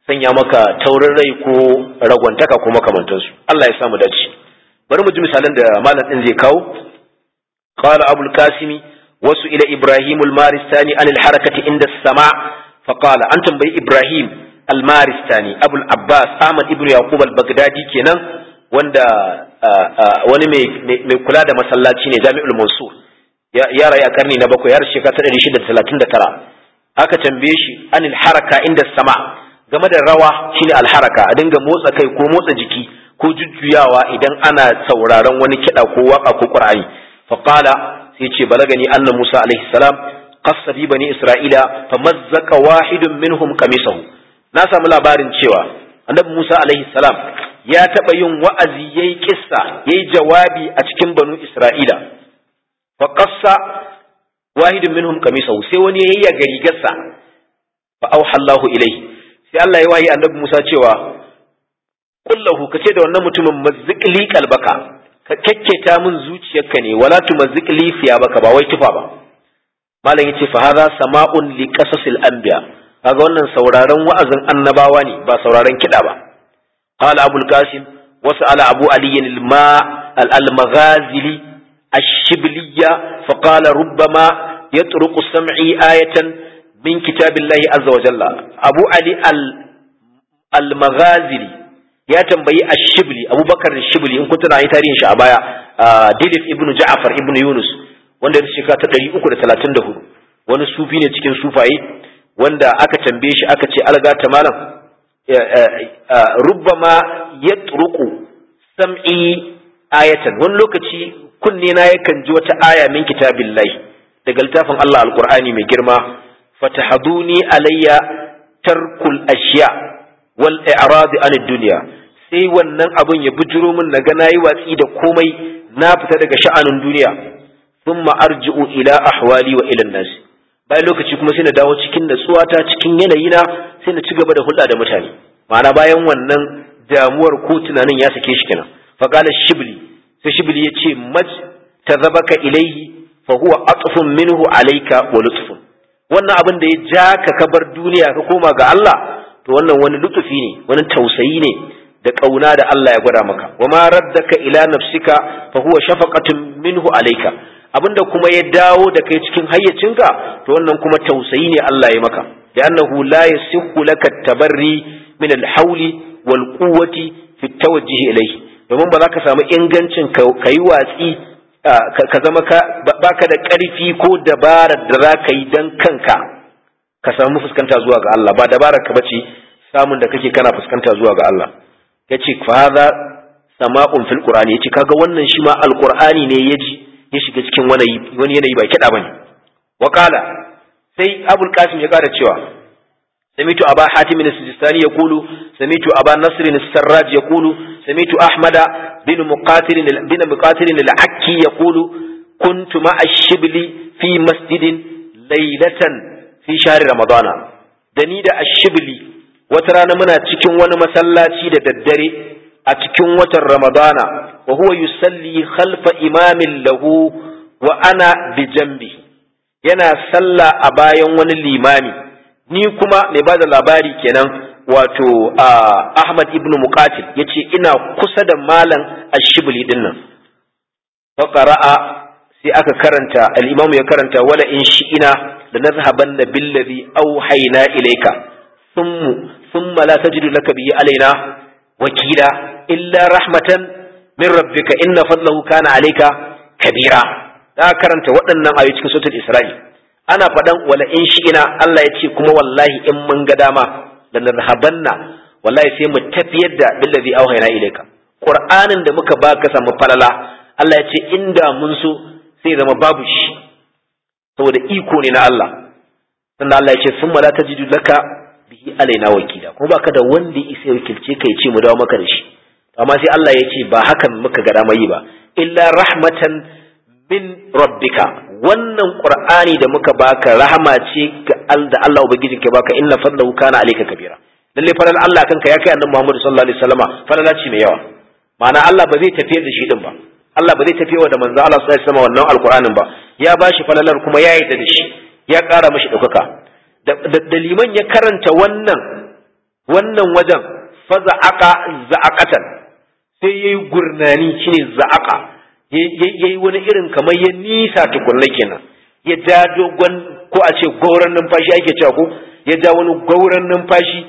[SPEAKER 1] sanya maka taurin rai ko ragwantaka ko makamantansu Allah ya samu dace bari mu ji misalan da malam din zai kawo qala abul qasimi wasu ila ibrahim al-maristani an al-harakati inda sama fa qala an tambayi ibrahim al-maristani abul abbas ahmad ibnu yaqub al-baghdadi kenan wanda wani mai kula da masallaci ne jami'ul mansur ya rayu a karni na bakwai har shekara ta ɗari shida da talatin da tara aka tambaye shi anil haraka inda sama game da rawa shine alharaka a dinga motsa kai ko motsa jiki ko jujjuyawa idan ana sauraron wani kiɗa ko waka ko qur'ani fa qala sai ce balagani anna musa alaihi salam qassa bi bani isra'ila fa mazzaka wahidun minhum qamisahu na samu labarin cewa annabi musa alaihi salam ya taɓa yin wa'azi yayi kissa yayi jawabi a cikin banu isra'ila fa qassa wahidun minhum qamisahu sai wani yayi ya rigarsa fa auha Allahu ilayhi sai Allah ya wayi annabi Musa cewa kullahu kace da wannan mutumin mazziqli qalbaka ka kekketa min zuciyarka ne wala tu mazziqli baka ba wai tufa ba malam yace fa hadha sama'un li qasasil anbiya kaga wannan sauraron wa'azin annabawa ne ba sauraron kida ba qala abul qasim وسأل أبو علي الماء المغازلي الشبلية فقال ربما يطرق سمعي آية من كتاب الله عز وجل أبو علي المغازلي ya tambayi ashibli abubakar shibli in kun tana yi tarihin shi a baya dilif ibnu ja'far ibnu yunus wanda ya shekara ta 334 wani sufi ne cikin sufaye wanda aka tambaye shi aka ce alga ta malam rubbama yatruqu sam'i ayatan wani lokaci kunne na yakan ji wata aya min kitabillahi daga littafin Allah alqur'ani mai girma fatahaduni alayya tarkul ashiya wal i'rad an dunya sai wannan abun ya bujuro min naga nayi watsi da komai na fita daga sha'anin duniya thumma arji'u ila ahwali wa ila nas bayan lokaci kuma sai na dawo cikin natsuwata cikin yanayina sai na ci gaba da hulɗa da mutane ma'ana bayan wannan damuwar ko tunanin ya sake shi kenan fa qala shibli sai shibli ya ce maj tazabaka ilaihi fa huwa atfun minhu alayka wa lutfun wannan abin da ya ja ka kabar duniya ka koma ga Allah to wannan wani lutufi ne wani tausayi ne da kauna da Allah ya gwada maka wa ma raddaka ila nafsika fa huwa shafaqatun minhu alayka abinda kuma ya dawo da kai cikin hayyacinka to wannan kuma tausayi ne Allah ya maka da annahu la yasihhu laka tabarri min al-hawli wal quwwati fi tawajjuh ilayhi domin ba za ka samu ingancin ka yi watsi ka zama baka da ƙarfi ko dabarar da za ka yi don kanka ka samu fuskanta zuwa ga Allah ba dabarar ka bace samun da kake kana fuskanta zuwa ga Allah ya ce faza sama'un fil qur'ani ya ce kaga wannan shi ma alqur'ani ne ya ji ya shiga cikin wani yanayi ba kiɗa bane wa sai abul qasim ya kara cewa سمعت أبا حاتم السجستاني يقول سمعت أبا نصر السراج يقول سمعت أحمد بن مقاتل بن مقاتل العكي يقول كنت مع الشبل في مسجد ليلة في شهر رمضان دني da ashibli wata rana muna cikin wani masallaci da daddare a cikin watan ramadana wa huwa yusalli khalfa imamin lahu wa ana bi jambi yana sallah a bayan wani limami ni kuma mai bada labari kenan wato Ahmad ibn Muqatil yace ina kusa da malam Ashibli din nan fa qara'a sai aka karanta al-Imam ya karanta wala in shi'ina da nazhabanna billadhi awhayna ilayka thumma thumma la tajidu laka bihi alaina wakila illa rahmatan min rabbika inna fadlahu kana alayka kabira da karanta waɗannan ayoyi cikin suratul Isra'i ana faɗan wala in shi'ina Allah ya ce kuma wallahi in mun ga dama da narhabanna wallahi sai mu tafiyar da billazi auhayna ilayka qur'anin da muka baka samu falala Allah ya ce inda mun so sai zama babu shi saboda iko ne na Allah sannan Allah ya ce summa la tajidu laka bihi alaina wakila kuma baka da wanda isa wakilce kai ce mu dawo maka da shi amma sai Allah ya ce ba hakan muka ga dama yi ba illa rahmatan min rabbika wannan qur'ani da muka baka rahama ce da Allah ubangijin ke baka inna fadlahu kana alayka kabira lalle falal Allah kanka ya kai annabi Muhammad sallallahu alaihi wasallama falala ce mai yawa ma'ana Allah ba zai tafiyar da shi din ba Allah ba zai tafiyar da manzo Allah sallallahu alaihi wasallama wannan alqur'anin ba ya bashi falalar kuma ya yarda da shi ya ƙara mashi ɗaukaka da liman ya karanta wannan wannan wajen faza'aka za'aqatan sai yayi gurnani shine za'aqa yayi wani irin kamar ya nisa tukunna kenan ya ja dogon ko a ce gauran numfashi ake cewa ko ya ja wani gauran numfashi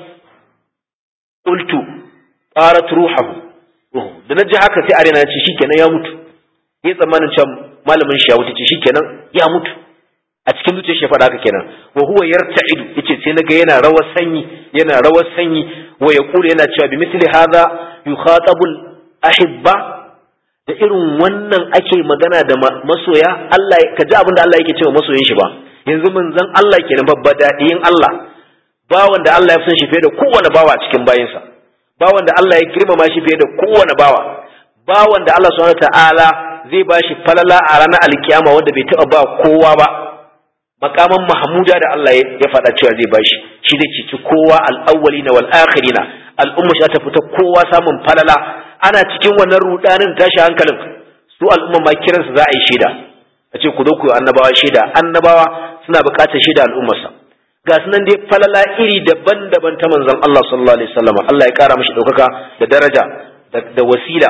[SPEAKER 1] qultu qarat ruhuhu da na ji haka sai arena ce shikenan ya mutu ya tsammanin cewa malamin shi ya wuce ce shikenan ya mutu a cikin zuciyar shi faɗa haka kenan wa huwa yarta'idu yace sai naga yana rawar sanyi yana rawar sanyi wa yaqulu yana cewa bi mithli hadha yukhatabu ahibba da irin wannan ake magana da masoya Allah ka ji abin da Allah yake cewa masoyin shi ba yanzu manzon Allah kenan babba daɗiyin Allah bawan da Allah ya fi shi fiye da kowane bawa cikin bayinsa bawan da Allah ya girmama shi fiye da kowane bawa bawan da Allah subhanahu ta'ala zai ba shi falala a ranar alkiyama wanda bai taɓa ba kowa ba makaman mahmuda da Allah ya faɗa cewa zai bashi shi zai cici kowa al'awwalina wal akhirina al'umma shi ta fita kowa samun falala ana cikin wannan rudanin tashi hankalin su al'umma ma kiransu za a yi shaida a ce ku zo ku yi annabawa shaida annabawa suna buƙatar shaida al'ummarsa ga su nan dai falala iri daban-daban ta manzon Allah sallallahu alaihi wasallam Allah ya kara mishi ɗaukaka da daraja da wasila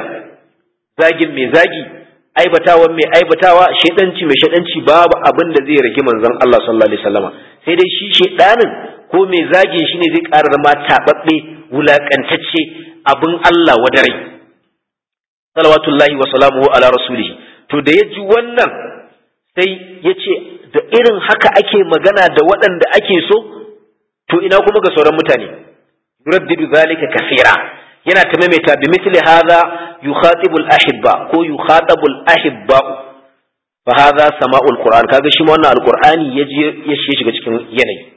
[SPEAKER 1] zagin mai zagi aibatawan mai aibatawa shedanci mai shedanci babu abin da zai rage manzon Allah sallallahu alaihi wasallam sai dai shi shedanin ko mai zagin shine zai ƙara zama tababbe wulakantacce abin Allah wadarai salawatullahi wa salamuhu ala rasulihi to da ya ji wannan sai ya ce da irin haka ake magana da waɗanda ake so to ina kuma ga sauran mutane yuraddidu zalika kasira yana ta maimaita bi mithli hadha yukhatibu al-ahibba ko yukhatabu al-ahibba fa hadha sama'ul qur'an kaga shi ma wannan alqur'ani yaji ya shiga cikin yanayi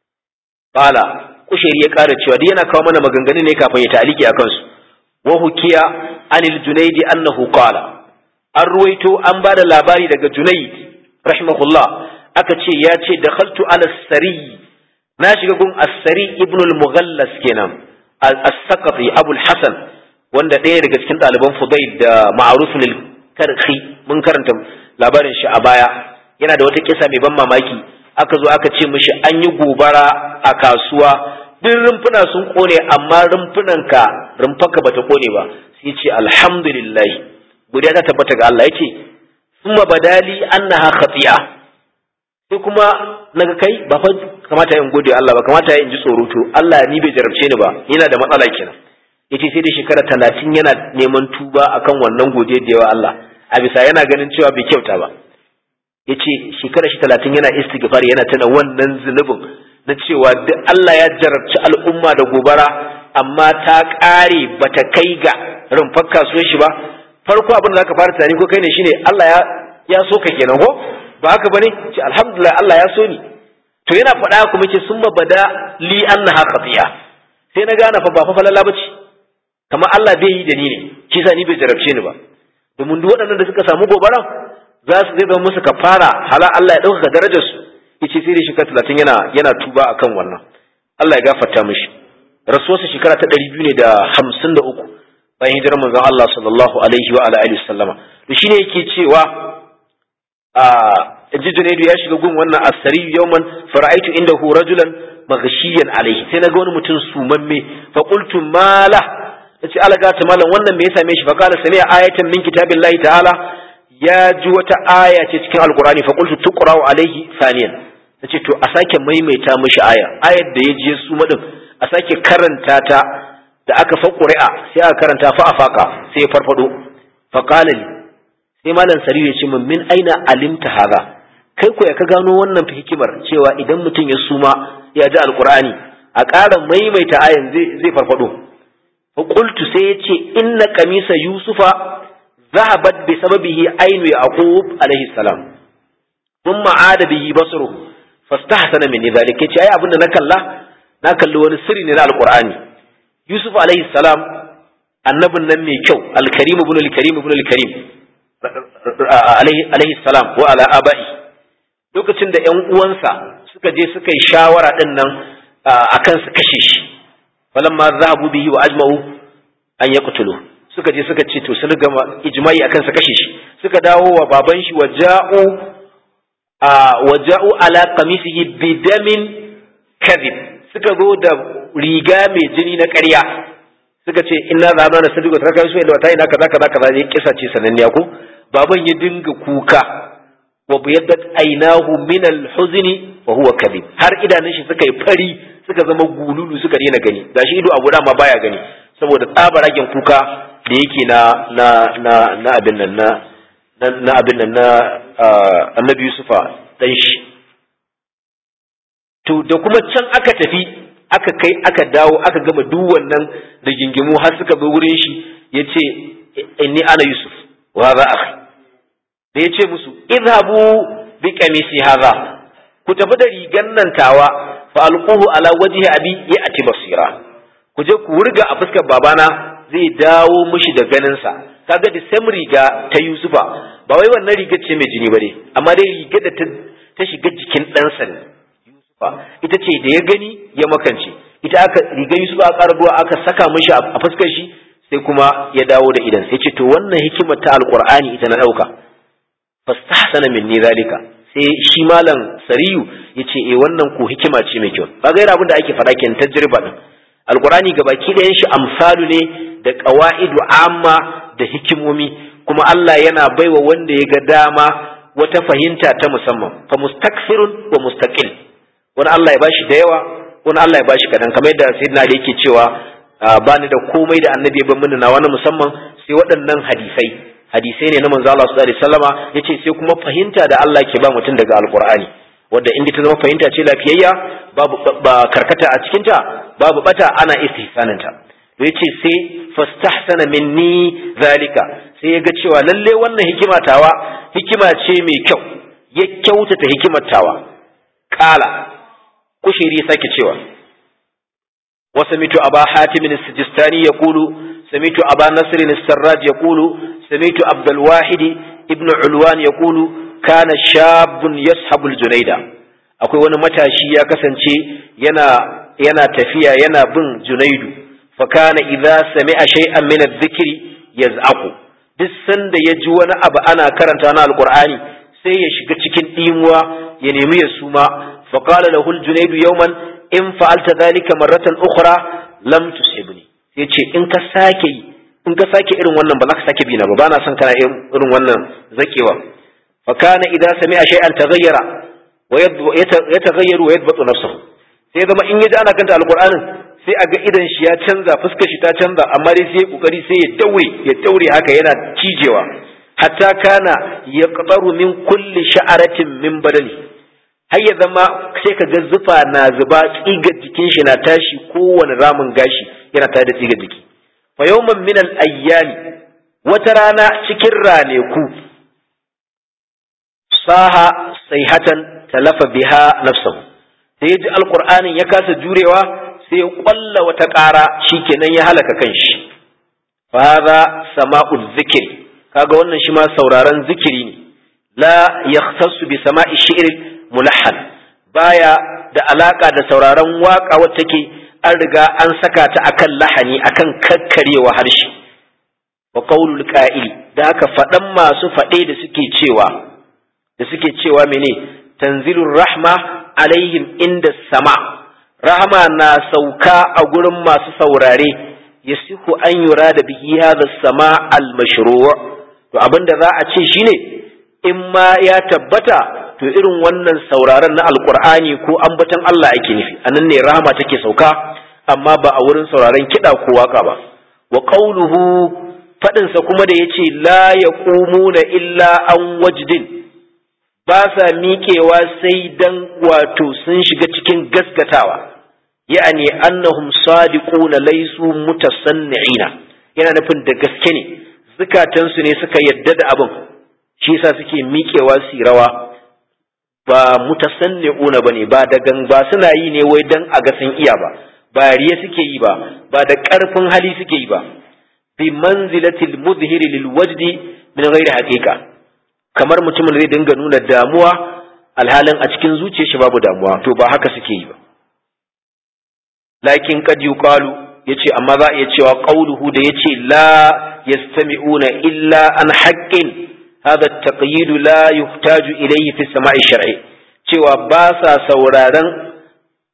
[SPEAKER 1] qala kushiri ya ƙara cewa duk yana kawo mana maganganu ne kafin ya ta'aliki akan su wa hukiya anil junaidi annahu qala an ruwaito an bada labari daga junaid rahimahullah aka ce ya ce dakhaltu ala sari na shiga gun as-sari ibn al-mughallas kenan as-saqati abu al-hasan wanda ɗaya daga cikin ɗaliban fudail da ma'ruf al-karhi mun karanta labarin shi a baya yana da wata kisa mai ban mamaki aka zo aka ce mishi an yi gobara a kasuwa duk rumfuna sun kone amma rumfunan ka rumfaka bata kone ba sai ce alhamdulillah godiya ta tabbata ga Allah yace summa badali annaha khati'a sai kuma naga kai ba fa kamata in gode Allah ba kamata in ji tsoro to Allah ni bai jarabce ni ba yana da matsala kenan yace sai da shekara talatin yana neman tuba akan wannan godiya da yawa Allah a bisa yana ganin cewa bai kyauta ba yace shekara shi talatin yana istighfar yana tana wannan zunubin na cewa duk Allah ya jarabci al'umma da gobara amma ta ƙare bata kai ga rumfar kasuwar shi ba farko abin da zaka fara tunani ko kai ne shine Allah ya ya so ka kenan ko ba haka bane ce alhamdulillah Allah ya so ni to yana faɗa kuma ce summa bada li annaha qatiya sai na gane fa ba fa falala bace kamar Allah bai yi da ni ne shi sa ni bai jarabce ni ba domin duk waɗannan da suka samu gobaran za su zai zama musu kafara hala Allah ya ɗaukaka darajar su yace sai da shekara talatin yana yana tuba akan wannan Allah ya gafarta mishi rasuwarsa shekara ta ɗari biyu ne da hamsin da uku bayan hijirar manzon Allah sallallahu alaihi wa ala alihi sallama to shine yake cewa a ji Junaidu ya shiga gun wannan asari yawman fara'aitu indahu rajulan maghshiyan alaihi sai naga wani mutum sumamme fa qultu mala nace alaga ta malam wannan me ya same shi fa qala sami ayatan min kitabillahi ta'ala ya ji wata aya ce cikin alqur'ani fa qultu tuqra'u alaihi thaniyan nace to a sake maimaita mishi aya ayar da ya je su madin a sake karanta ta da aka fa ƙuri'a sai aka karanta fa afaka sai ya farfado fa qala li sai malam sariyu ya ce min min aina alimta hadha kai ko ya ka gano wannan hikimar cewa idan mutum ya suma ya ji alqur'ani a ƙara maimaita ayan zai zai farfado fa qultu sai ya ce inna qamisa yusufa zahabat bi sababihi ainu yaqub alaihi salam thumma ada bihi basruhu fastahsana min dhalika yace ai abinda na kalla na kalli wani sirri ne na alqur'ani Yusuf alaihi salam annabin nan mai kyau alkarim ibn alkarim ibn alkarim alaihi salam wa ala abai lokacin da ƴan uwansa suka je suka yi shawara din nan akan su kashe shi falamma zahabu bihi wa ajma'u an yaqtulu suka je suka ce to sun gama ijma'i akan su kashe shi suka dawo wa baban shi wa ja'u wa ja'u ala qamisihi bidamin kadhib suka zo da riga mai jini na ƙarya suka ce inna zaba na sadiqa ta kai su da wata ina kaza kaza kaza ya kisa ce sananniya ko baban ya dinga kuka wa biyaddat aynahu min al-huzni wa huwa kadhib har idanun shi suka yi fari suka zama gululu suka daina gani gashi ido abu ma baya gani saboda tsabaragen kuka da yake na na na na abin nan na na abin nan na annabi yusufa dan shi to da kuma can aka tafi aka kai aka dawo aka gama duk wannan rigingimu har suka bi wurin shi yace inni ana yusuf wa hadha akhi da yace musu idhabu bi qamisi hadha ku tafi da rigan nan tawa fa alquhu ala wajhi abi ya'ti basira ku je ku wurga a fuskar babana zai dawo mushi da ganin sa kaga da sam riga ta yusufa ba wai wannan rigar ce mai jini bane amma dai rigar da ta shiga jikin ɗansa ne ita ce da ya gani ya makance ita aka rigar Yusuf aka karbuwa aka saka mishi a fuskar shi sai kuma ya dawo da idan sai ce to wannan hikimar ta alqur'ani ita na dauka fastahsana minni zalika sai shi malam sariyu yace eh wannan ko hikima ce mai kyau ba gaira abin da ake faɗa kenan tajriba din alqur'ani gabaki ɗayan shi amsalu ne da qawaidu amma da hikimomi kuma Allah yana baiwa wanda ya ga dama wata fahimta ta musamman fa mustakfirun wa mustaqil wani Allah ya bashi da yawa wani Allah ya bashi kadan kamar yadda sayyidina da yake cewa ba ni da komai da annabi ya ban mini na wani musamman sai waɗannan hadisai hadisai ne na manzo Allah sallallahu alaihi wasallama yace sai kuma fahimta da Allah ke ba mutum daga alqur'ani wanda inda ta zama fahimta ce lafiyayya babu ba karkata a cikin ta babu bata ana istihsanin ta yace sai fastahsana minni zalika sai ya ga cewa lalle wannan hikima tawa hikima ce mai kyau ya kyautata hikimar tawa kala kushiri sake cewa wa samitu aba hatim as-sijistani yaqulu samitu aba nasr as-sarraj yaqulu samitu abdul wahid ibn ulwan yaqulu kana shabun yashabu al-junayda akwai wani matashi ya kasance yana yana tafiya yana bin junaidu fa kana idza sami'a shay'an min adh-dhikri yaz'aqu duk sanda ya ji wani abu ana karanta na alqur'ani sai ya shiga cikin dimuwa ya nemi ya suma فقال له الجنيد يوما in fa'alta dhalika marratan ukhra lam tusibni yace in ka sake in ka sake irin wannan ba za ka sake bi na ba bana son kana irin wannan zakewa fa kana idza sami'a shay'an taghayyara wa yataghayyaru wa yadbatu nafsuhu sai zama in yaji ana kanta alqur'anin sai aga idan shi ya canza fuskar shi ta canza amma dai sai kokari sai ya daure ya daure haka yana cijewa hatta kana yaqtaru min kulli sha'aratin min badani har ya zama sai ka ga zufa na zuba tsigar jikin shi na tashi kowane ramin gashi yana tare da tsigar jiki fa yawman min al ayyami wata rana cikin raneku saha sayhatan talafa biha nafsuhu da ya ji alqur'anin ya kasa jurewa sai ya kwalla wata ƙara shikenan ya halaka kanshi fa hadha sama'u dhikri kaga wannan shi ma sauraron zikiri ne la yahtassu bi sama'i shi'r mulahhan baya da alaka da sauraron waka wacce take an riga an saka ta akan lahani akan kakkarewa harshe wa qaulul qa'il da aka faɗan masu faɗe da suke cewa da suke cewa mene tanzilur rahma alaihim inda sama rahama na sauka a gurin masu saurare yasihu an yura da bihi hadha sama al mashru' to abinda za a ce shine in ma ya tabbata to irin wannan sauraron na alkur'ani ko ambaton Allah ake nufi anan ne rahama take sauka amma ba a wurin sauraron kiɗa ko waka ba wa qauluhu fadin sa kuma da yace la yaqumuna illa an wajdin ba sa miƙewa sai dan wato sun shiga cikin gaskatawa ya'ani annahum sadiquna laysu mutasanni'ina yana nufin da gaske ne zukatansu ne suka yadda da abin shi yasa suke miƙewa su rawa ba mutasanni'una bane ba da gan ba suna yi ne wai dan a ga sun iya ba ba riya suke yi ba ba da ƙarfin hali suke yi ba bi manzilatil muzhiri lil wajdi min ghairi haqiqa kamar mutumin zai dinga nuna damuwa alhalin a cikin zuciyar shi babu damuwa to ba haka suke yi ba lakin qad yuqalu yace amma za a iya cewa qauluhu da yace la yastami'una illa an haqqin hadha at-taqyid la yuhtaju ilayhi fi sama'i shar'i cewa ba sa sauraron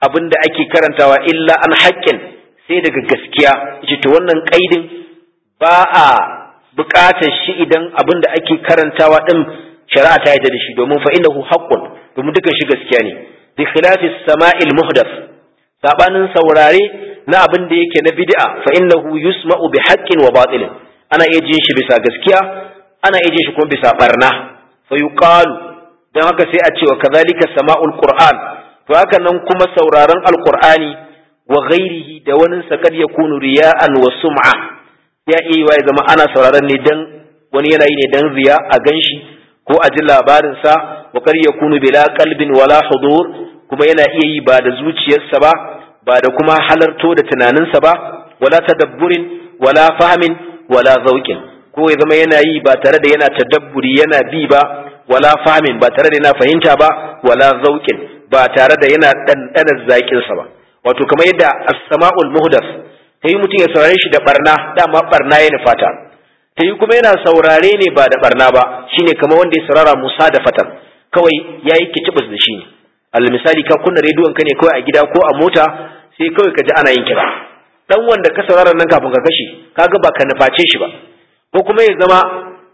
[SPEAKER 1] abin da ake karantawa illa an haƙƙin sai daga gaskiya yace to wannan kaidin ba a buƙatar shi idan abin da ake karantawa din shari'a ta yarda da shi domin fa innahu haqqun domin dukan shi gaskiya ne bi khilafi sama'il muhdath sabanin saurare na abin da yake na bid'a fa innahu yusma'u bi haqqin wa batil ana iya jin shi bisa gaskiya ana iya jin shi kuma bisa barna fa yuqalu dan haka sai a ce wa kadhalika sama'ul qur'an to haka nan kuma sauraron alqur'ani wa ghairihi da wani sakad yakunu riya'an wa sum'a ya iya ya zama ana sauraron ne dan wani yana yi ne dan riya a ganshi ko a ji labarin sa wa kar yakunu bila qalbin wala hudur kuma yana iya yi ba da zuciyarsa ba ba da kuma halarto da tunaninsa ba wala tadabburin wala fahmin wala zauqin ko ya zama yana yi ba tare da yana tadabburi yana bi ba wala fahmin ba tare da yana fahimta ba wala zauqin ba tare da yana ɗanɗanar zaƙinsa ba wato kamar yadda as-sama'ul muhdas ta yi mutum ya saurare shi da barna dama barna ya nufata ta yi kuma yana saurare ne ba da barna ba shine kamar wanda ya saurara musa da fatan kawai ya yi kitibus da shi ne al misali ka kunna rediyon ka ne kawai a gida ko a mota sai kawai ka ji ana yin kira dan wanda ka saurara nan kafin ka kashe kaga ba ka nuface shi ba ko kuma ya zama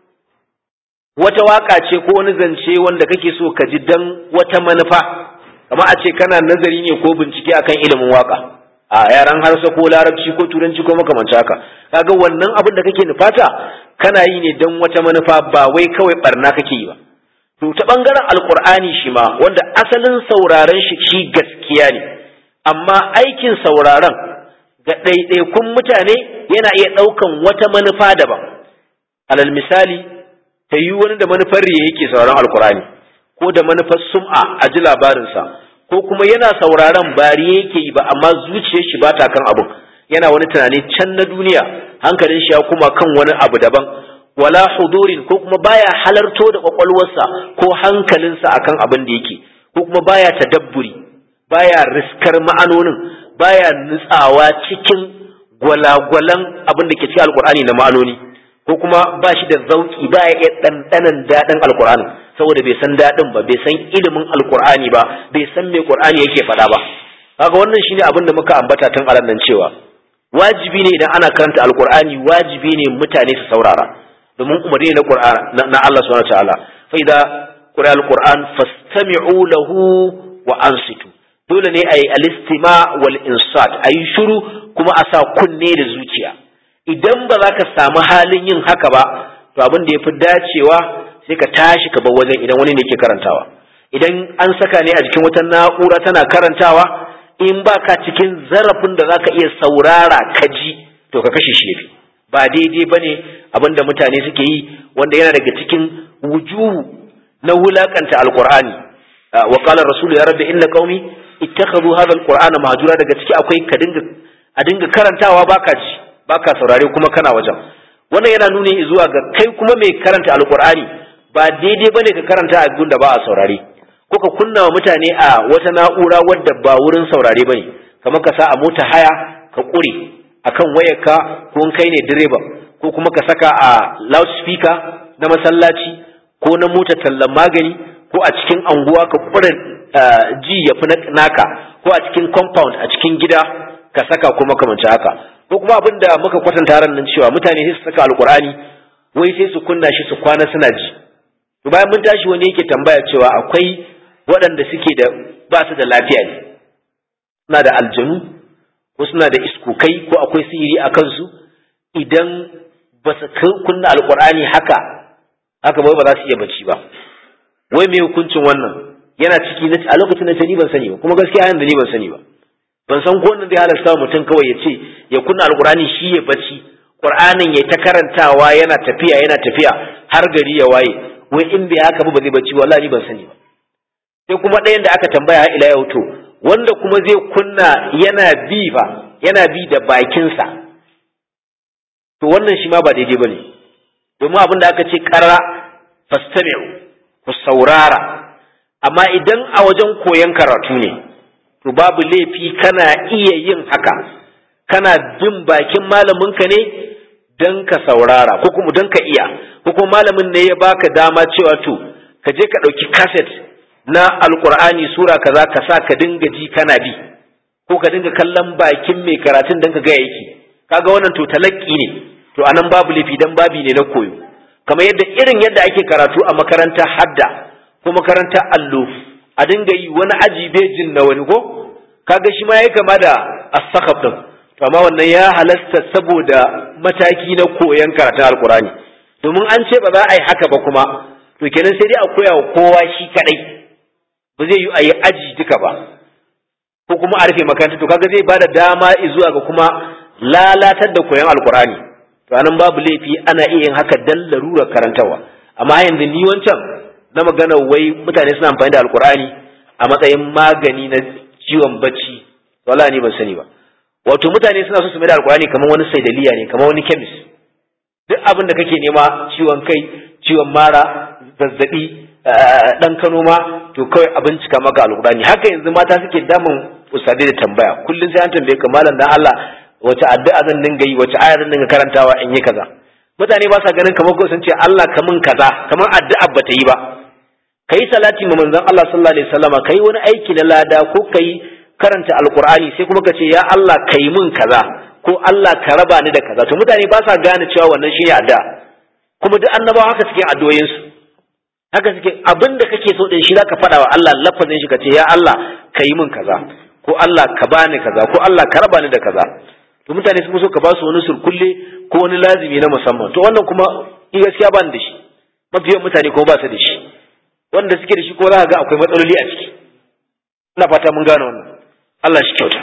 [SPEAKER 1] wata waka ce ko wani zance wanda kake so ka ji dan wata manufa kama a ce kana nazari ne ko bincike akan ilimin waka a yaran harsa ko larabci ko turanci ko makamanci haka kaga wannan abin da kake nufata kana yi ne dan wata manufa ba wai kawai barna kake yi ba to ta bangaren alkur'ani shi ma wanda asalin sauraron shi shi gaskiya ne amma aikin sauraron ga ɗaiɗaikun mutane yana iya ɗaukan wata manufa daban alal misali ta yi wani da manufar riya yake sauraron alkur'ani ko da manufar sum'a a ji labarinsa ko kuma yana sauraron bari yake yi ba amma zuciyar shi ba ta kan abin yana wani tunani can na duniya hankalin shi ya kuma kan wani abu daban wala hudurin ko kuma baya halarto da kwakwalwarsa ko hankalinsa akan abin da yake ko kuma baya tadabburi baya riskar ma'anonin baya nutsawa cikin gwalagwalan abin da ke cikin alkur'ani na ma'anoni ko kuma ba shi da zauki baya iya ɗanɗanan daɗin alkur'ani saboda bai san daɗin ba bai san ilimin alkur'ani ba bai san me qur'ani yake faɗa ba kaga wannan shine abin da muka ambata tun aran nan cewa wajibi ne idan ana karanta alkur'ani wajibi ne mutane su saurara domin umarni na qur'an na Allah subhanahu wataala fa idza qira alquran fastami'u lahu wa ansitu dole ne ayi alistima wal insat ayi shiru kuma a sa kunne da zuciya idan ba za ka samu halin yin haka ba to abin da yafi dacewa sai ka tashi ka bar wajen idan wani ne ke karantawa idan an saka ne a jikin wata na'ura tana karantawa in ba ka cikin zarafin da za ka iya saurara ka ji to ka kashe shi yafi ba daidai ba ne abin da mutane suke yi wanda yana daga cikin wujuhu na wulakanta alkur'ani wa qala rasulu ya rabbi inna qaumi ittakhadhu hadha alqur'ana mahjura daga ciki akwai ka dinga a dinga karantawa baka ji baka saurare kuma kana wajen wannan yana nuni zuwa ga kai kuma mai karanta alkur'ani ba daidai bane ka karanta a da ba a saurare ko ka kunna wa mutane a wata na'ura wadda ba wurin saurare bane kamar ka sa a mota haya ka kure akan wayarka ko in kai ne direba ko kuma ka saka a loudspeaker na masallaci ko na mota tallan magani ko a cikin anguwa ka kure ji ya fi naka ko a cikin compound a cikin gida ka saka kuma kamanci haka ko kuma abin da muka kwatanta ran nan cewa mutane sai su saka alkur'ani wai sai su kunna shi su kwana suna ji to bayan mun tashi wani yake tambaya cewa akwai waɗanda suke da ba su da lafiya ne suna da aljanu ko suna da iskukai ko akwai sihiri a kansu idan ba su kunna alkur'ani haka haka bai ba za su iya bacci ba wai me hukuncin wannan yana ciki a lokacin da ni ban sani ba kuma gaskiya yanzu ni ban sani ba ban san ko wannan zai halasta mutum kawai ya ce ya kunna alkur'ani shi ya bacci qur'anin ya ta karantawa yana tafiya yana tafiya har gari ya waye wai in bai haka ba ba zai bacci wallahi ni ban sani ba sai kuma ɗayan da aka tambaya har ila yau to wanda kuma zai kunna yana bi fa yana bi da bakinsa to wannan shi ma ba daidai bane domin abin da aka ce qarra fastami'u ku saurara amma idan a wajen koyon karatu ne to babu laifi kana iya yin haka kana bin bakin malaminka ne don ka saurara ko kuma don ka iya ko kuma malamin ne ya baka dama cewa to ka je ka ɗauki kaset na alkur'ani sura kaza ka sa ka dinga ji kana bi ko ka dinga kallon bakin mai karatun dan ka ga yake kaga wannan to talakki ne to anan babu laifi dan babi ne na koyo kamar yadda irin yadda ake karatu a makaranta hadda ko makaranta allo a dinga yi wani aji bejin na wani ko kaga shi ma yayi kama da as-sakhab din to amma wannan ya halasta saboda mataki na koyon karatun alkurani domin an ce ba za a yi haka ba kuma to kenan sai dai a koya wa kowa shi kadai ba zai yi a yi aji duka ba ko kuma a rufe makaranta to kaga zai bada dama zuwa ga kuma lalatar da koyon alkurani to anan babu laifi ana iya yin haka dan larurar karantawa amma yanzu ni wancan na magana wai mutane suna amfani da alkurani a matsayin magani na ciwon bacci wala ni ban sani ba wato mutane suna so su mai da alkurani kamar wani saidaliya ne kamar wani kemis duk abin da kake nema ciwon kai ciwon mara zazzabi dan kano ma to kawai a bincika maka alkurani haka yanzu mata suke damun usade da tambaya kullum sai an tambaye ka malam dan Allah wace addu'a zan dinga yi wace aya zan dinga karantawa in yi kaza mutane ba sa ganin kamar ko sun ce Allah kamun kaza kamar addu'a bata yi ba kai salati ma manzon Allah sallallahu alaihi wasallama kai wani aiki na lada ko kai karanta alkur'ani sai kuma ka ce ya Allah ka yi min kaza ko Allah ka raba ni da kaza to mutane ba sa gane cewa wannan shine addu'a kuma duk annabawa haka suke addu'o'in su haka suke abin da kake so din shi zaka faɗa wa Allah lafazin shi ka ce ya Allah ka yi min kaza ko Allah ka bani kaza ko Allah ka raba ni da kaza to mutane sun so ka ba su wani surkulle ko wani lazimi na musamman to wannan kuma in gaskiya ba ni da shi mafiyan mutane ko ba su da shi wanda suke da shi ko za ka ga akwai matsaloli a ciki ina fata mun gane wannan Allah shi kyauta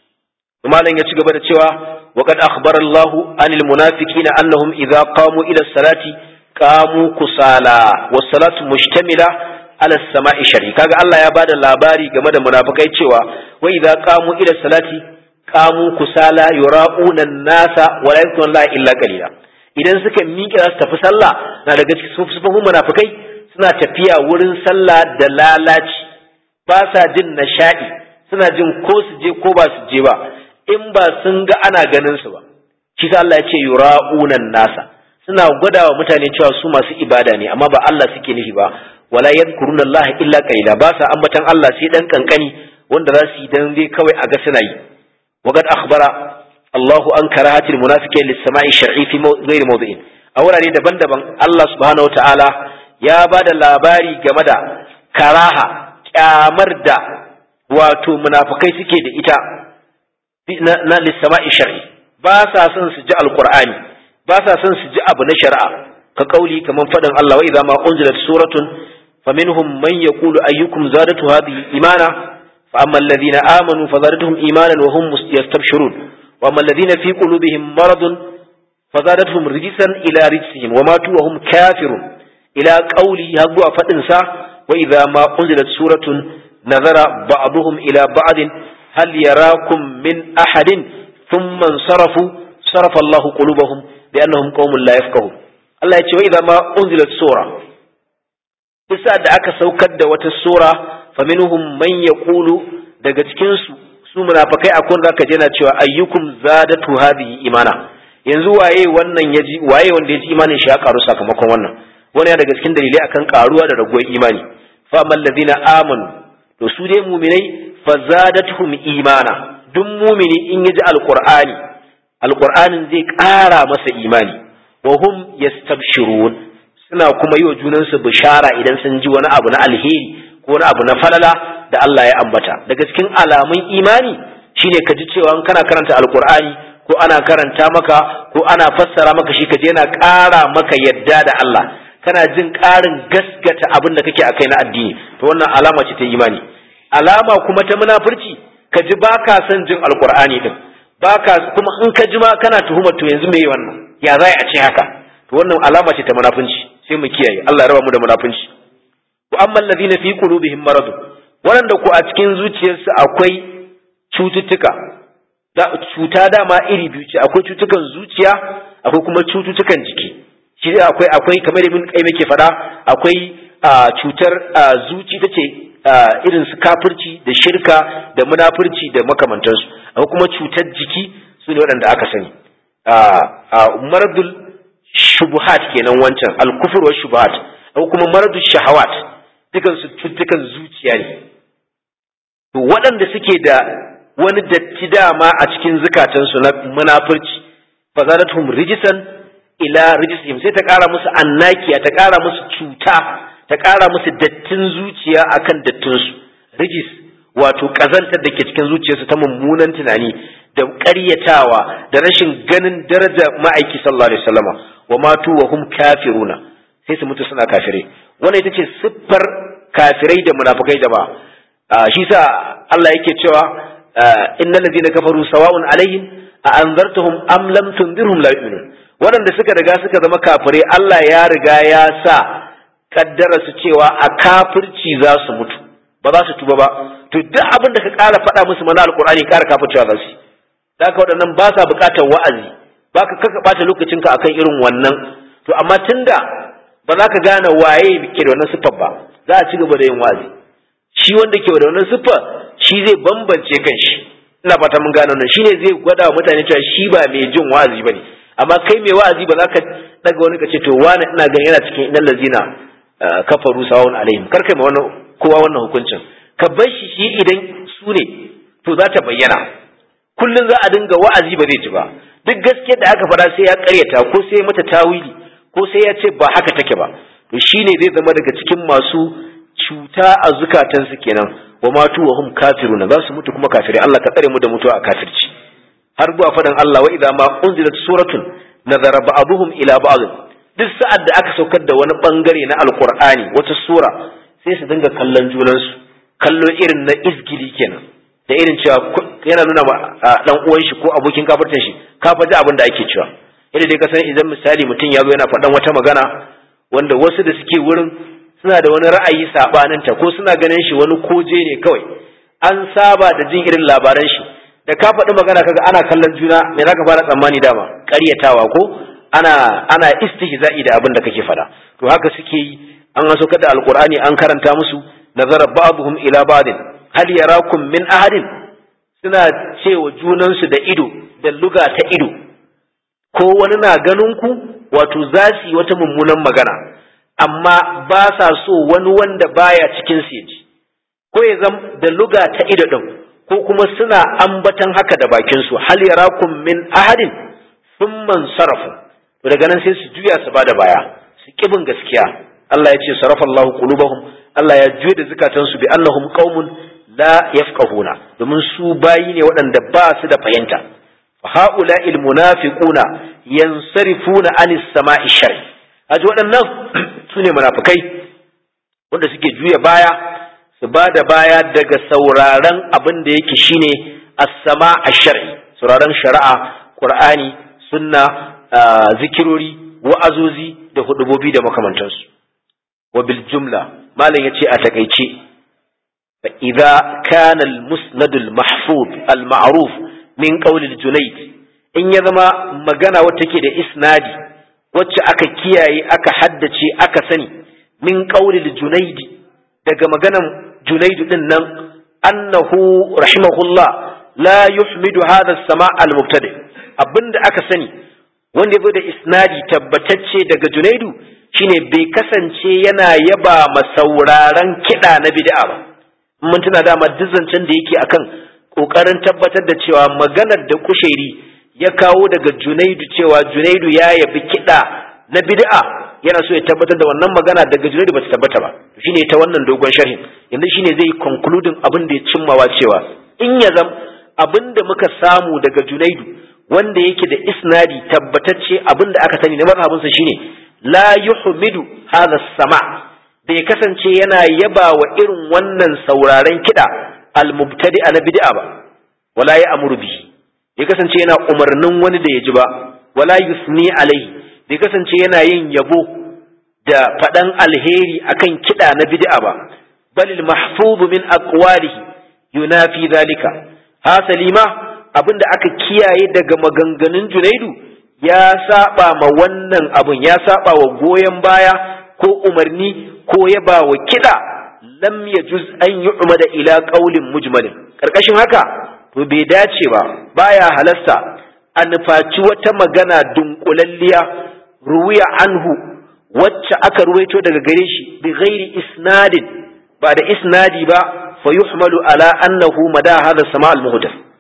[SPEAKER 1] malam ya ci gaba da cewa wa qad akhbara Allahu anil munafiqina annahum idza qamu ila salati qamu kusala was salatu mushtamila ala samai shari kaga Allah ya bada labari game da munafikai cewa wa idza qamu ila salati qamu kusala yura'una an-nasa wa la yakunu la illa qalila idan suka miƙe za su tafi sallah na daga cikin sufufin munafikai suna tafiya wurin sallah da lalaci ba sa jin nishadi suna jin ko su je ko ba su je ba in ba sun ga ana ganin su ba shi sa Allah ya ce yura'unan nasa suna gwadawa mutane cewa su masu ibada ne amma ba Allah suke nufi ba wala yadhkuruna Allah illa qalila ba sa ambatan Allah sai dan kankani wanda za su yi dan dai kawai a ga suna yi waqad akhbara Allahu an karahatil munafiqin lis-sama'i shar'i fi ghairi mawdi'in a wurare daban-daban Allah subhanahu wataala ya ba da labari game da karaha kyamar da wato munafukai suke da ita na lissama'i shar'i ba sa son su ji alqur'ani ba sa son su ji abu na shari'a ka kauli kaman faɗin Allah wa idza ma unzilat suratun faminhum man yaqulu ayyukum zadatu hadhihi imana fa amma alladhina amanu fazadatuhum imanan wa hum yastabshirun wa amma alladhina fi qulubihim maradun fazadatuhum rijsan ila rijsihim wa matu wa hum kafirun ila qawli har zuwa fadin sa wa idza ma unzilat suratun nazara ba'dhum ila ba'd hal yarakum min ahadin thumma sarafu sarafa Allahu qulubahum bi annahum qaumun la yafqahun Allah ya ce wa idza ma unzilat sura bisa da aka saukar da wata sura faminhum man yaqulu daga cikin su su munafikai akwai zaka je na cewa ayyukum zadatu hadhihi imana yanzu waye wannan yaji waye wanda yaji imanin shi ya karu sakamakon wannan wani ya daga cikin dalilai akan karuwa da raguwar imani fa amman ladina amanu to su dai mu'minai fa zadatuhum imana duk mu'mini in yaji alqur'ani alqur'anin zai ƙara masa imani wa hum yastabshirun suna kuma yi wa junansu bishara idan sun ji wani abu na alheri ko wani abu na falala da Allah ya ambata daga cikin alamun imani shine ka ji cewa kana karanta alqur'ani ko ana karanta maka ko ana fassara maka shi kaje yana ƙara maka yadda da Allah kana jin ƙarin gaskata abin da kake akai na addini to wannan alama ce ta imani alama kuma ta munafurci ka ji baka son jin alqur'ani din baka kuma in ka ji ma kana tuhumar to yanzu meye wannan ya za a ce haka to wannan alama ce ta munafunci sai mu kiyaye Allah ya raba mu da munafunci wa amma alladhina fi qulubihim marad wanda ku a cikin zuciyarsu akwai cututtuka da cuta dama iri biyu ce akwai cutukan zuciya akwai kuma cututtukan jiki shi akwai akwai kamar ibn qayyim yake faɗa akwai cutar zuci tace irin su kafirci da shirka da munafurci da makamantansu akwai kuma cutar jiki su ne waɗanda aka sani maradul shubuhat kenan wancan al-kufr wa shubuhat akwai kuma maradul shahawat dukan su cututtukan zuciya ne to waɗanda suke da wani datti dama a cikin zukatansu na munafurci fa zadatuhum rijisan ila rijisihim sai ta ƙara musu annakiya ta ƙara musu cuta ta ƙara musu dattin zuciya akan dattin su rijis wato ƙazantar da ke cikin zuciyarsu ta mummunan tunani da ƙaryatawa da rashin ganin daraja ma'aiki sallallahu alaihi wasallama wa matu wa hum kafiruna sai su mutu suna kafire wannan ita ce siffar kafirai da munafikai da ba shi sa Allah yake cewa innal ladina kafaru sawa'un alaihim a anzartahum am lam tundirhum la yu'minun waɗanda suka riga suka zama kafirai Allah ya riga ya sa kaddara su cewa a kafirci za su mutu ba za su tuba ba to duk abin da ka ƙara faɗa musu mana alƙur'ani ƙara kafircewa za su yi da haka waɗannan ba sa buƙatar wa'azi ba ka kaka ɓata lokacinka akan irin wannan to amma tunda ba za ka gane waye ke da wannan siffar ba za a ci gaba da yin wa'azi shi wanda ke da wannan siffar shi zai bambance kan shi ina fata mun gane wannan shine zai gwada wa mutane cewa shi ba mai jin wa'azi bane amma kai mai wa'azi ba za ka daga wani ka ce to wani ina ganin yana cikin innal lazina kafaru sawun alaihim kar kai ma wannan kowa wannan hukuncin ka bar shi shi idan su ne to za ta bayyana kullum za a dinga wa'azi ba zai ji ba duk gaskiyar da aka faɗa sai ya ƙaryata ko sai ya mata tawili ko sai ya ce ba haka take ba to shine zai zama daga cikin masu cuta a zukatansu kenan wa matu wa hum kafiruna za su mutu kuma kafirai Allah ka tsare mu da mutuwa a kafirci har zuwa faɗin Allah wa idza ma unzilat suratun nazara ba'dhum ila ba'd duk sa'ad da aka saukar da wani bangare na alqur'ani wata sura sai su dinga kallon junansu kallo irin na izgili kenan da irin cewa yana nuna ma dan uwan shi ko abokin kafirtan shi ka faji abin da ake cewa yadda dai ka san idan misali mutum ya zo yana faɗan wata magana wanda wasu da suke wurin suna da wani ra'ayi sabanin ta ko suna ganin shi wani koje ne kawai an saba da jin irin labaran shi da ka faɗi magana kaga ana kallon juna me zaka fara tsammani dama ƙaryatawa ko ana ana istihza'i da abin da kake faɗa to haka suke yi an so kada alqur'ani an karanta musu nazara ba'dhum ila ba'din hal yarakum min ahadin suna cewa junansu da ido da luga ta ido ko wani na ganin ku wato za su yi wata mummunan magana amma ba sa so wani wanda baya cikin su yaji ko ya zam da luga ta ido din ko kuma suna ambatan haka da bakin su hal yarakum min ahadin thumma sarafu to daga nan sai su juya su bada baya su kibin gaskiya Allah ya ce sarafa Allahu qulubahum Allah ya juye da zukatansu bi annahum qaumun la yafqahuna domin su bayi ne waɗanda ba su da fahimta fa haula il munafiquna yansarifuna anis sama'i shari haji waɗannan su ne munafikai wanda suke juya baya su ba da baya daga sauraron abin da yake shine as-sama' ash-shar'i sauraron shari'a qur'ani sunna zikirori wa'azozi da hudubobi da makamantansu wa bil jumla malam yace a takeice fa idza kana al musnad al mahfuz al ma'ruf min qawl al junayd in ya zama magana wacce take da isnadi wacce aka kiyaye aka haddace aka sani min qawl al junayd daga maganan junayd din nan annahu rahimahullah la yuhmidu hadha as-sama' al mubtadi abinda aka sani wanda ya zo da isnadi tabbatacce daga junaidu shine bai kasance yana yaba masauraran kiɗa na bid'a ba mun tuna dama zancen da yake akan kokarin tabbatar da cewa maganar da kushairi ya kawo daga junaidu cewa junaidu ya yabi kiɗa na bid'a yana so ya tabbatar da wannan magana daga junaidu bata tabbata ba shine ta wannan dogon sharhin yanzu shine zai concluding abin da ya cimmawa cewa in ya zam abin da muka samu daga junaidu wanda yake da isnadi tabbatacce abin da aka sani na mazhabinsa shine la yuhmidu hadha sama bai kasance yana yaba wa irin wannan sauraren kiɗa al-mubtadi na bid'a ba wala ya amuru bihi bai kasance yana umarnin wani da ya ji ba wala yusni alaihi bai kasance yana yin yabo da faɗan alheri akan kiɗa na bid'a ba balil mahfuzu min aqwalihi yunafi zalika hasali ma abinda aka kiyaye daga maganganun junaidu ya saba ma wannan abun ya saba wa goyon baya ko umarni ko yaba wa kiɗa lam yajuz an yu'mada ila qaulin mujmalin karkashin haka to bai dace ba baya halasta a nufaci wata magana dunkulalliya ruwiya anhu wacce aka ruwaito daga gare shi bi ghairi isnadin ba da isnadi ba fa yuhmalu ala annahu mada hadha sama al muhdath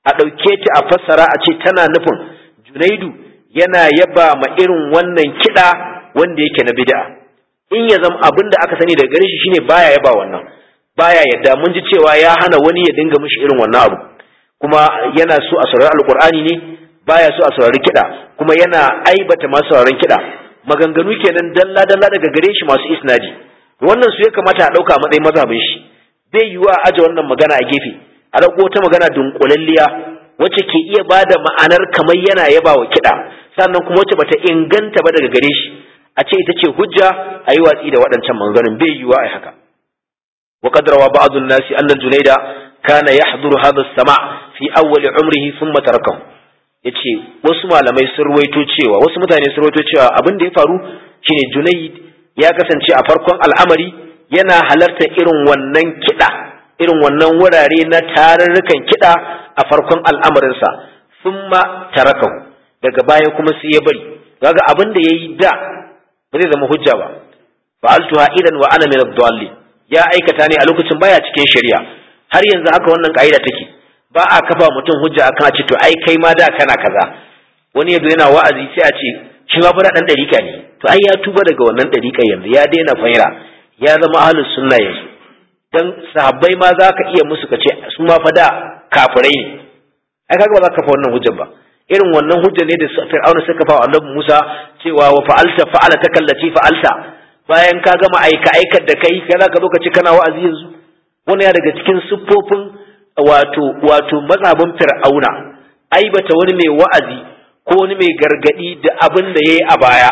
[SPEAKER 1] a ɗauke ta a fassara a ce tana nufin junaidu yana yaba ma irin wannan kiɗa wanda yake na bid'a in ya zama abin da aka sani daga gare shi shine baya yaba wannan baya yadda mun ji cewa ya hana wani ya dinga mishi irin wannan abu kuma yana so a saurari alkur'ani ne baya so a saurari kiɗa kuma yana aibata masu sauraron kiɗa maganganu kenan dalla dalla daga gare shi masu isnadi wannan su ya kamata a ɗauka a matsayin mazhabin shi bai yiwu a aje wannan magana a gefe a ɗauko wata magana dunkulalliya wacce ke iya ba da ma'anar kamar yana yaba wa kiɗa sannan kuma wacce bata inganta ba daga gare shi a ce ita ce hujja a yi watsi da waɗancan maganganun bai yiwuwa a haka wa qadrawa ba'd an-nas anna al-junayda kana yahduru hadha as-sama' fi awwal umrihi thumma tarakahu yace wasu malamai sun ruwaito cewa wasu mutane sun ruwaito cewa abin da ya faru shine junayd ya kasance a farkon al'amari yana halarta irin wannan kiɗa irin wannan wurare na tarurrukan kiɗa a farkon al'amarinsa thumma tarakahu daga baya kuma sai ya bari kaga abin da yayi da ba zai zama hujja ba fa'altuha idan wa ana min ad-dallin ya aikata ne a lokacin baya cikin shari'a har yanzu haka wannan ka'ida take ba a kafa mutum hujja akan a ce to ai kai ma da kana kaza wani yazo yana wa'azi sai a ce shi ma fara dan dariƙa ne to ai ya tuba daga wannan dariƙa yanzu ya daina faira ya zama ahlus sunna yanzu dan sahabbai ma za ka iya musu kace su ma fa da kafirai ne ai kaga ba za ka kafa wannan hujjar ba irin wannan hujjar ne da Fir'auna suka fa Annabi Musa cewa wa fa'alta fa'ala takallati fa'alta bayan ka gama aika aikar da kai kana ka zo ka ci kana wa'azi yanzu wannan ya daga cikin siffofin wato wato mazhabin Fir'auna aibata wani mai wa'azi ko wani mai gargadi da abin da yayi a baya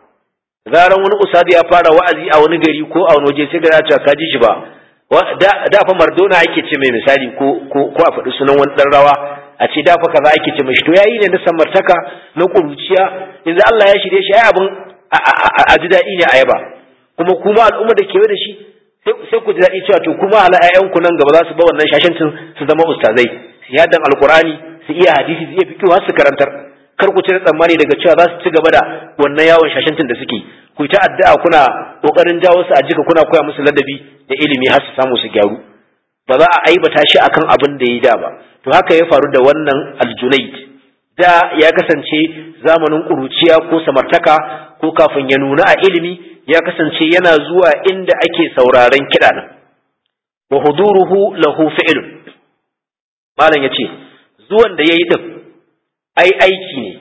[SPEAKER 1] zaran wani usadi ya fara wa'azi a wani gari ko a wani waje sai ga ya ka ji shi ba da fa mardona ake ce mai misali ko ko a faɗi sunan wani ɗan rawa a ce da fa kaza ake ce mai to yayi ne na samartaka na kuruciya yanzu Allah ya shirye shi ai abin a ji daɗi ne a yaba kuma kuma al'umma da kewaye da shi sai ku ji daɗi cewa to kuma hala ƴaƴanku nan gaba za su ba wannan shashancin su zama ustazai su yadan alqur'ani su iya hadisi su iya fiqh har su karantar kar ku cire tsammani daga cewa za su ci gaba da wannan yawon shashancin da suke ku ta addu'a kuna kokarin jawo su a jika kuna koya musu ladabi da ilimi har su samu su gyaru ba za a aibata shi akan abin da ya da ba to haka ya faru da wannan aljunaid da ya kasance zamanin kuruciya ko samartaka ko kafin ya nuna a ilimi ya kasance yana zuwa inda ake sauraren kiɗa nan wa huduruhu lahu fi'lun malam yace zuwan da yayi din ai aiki ne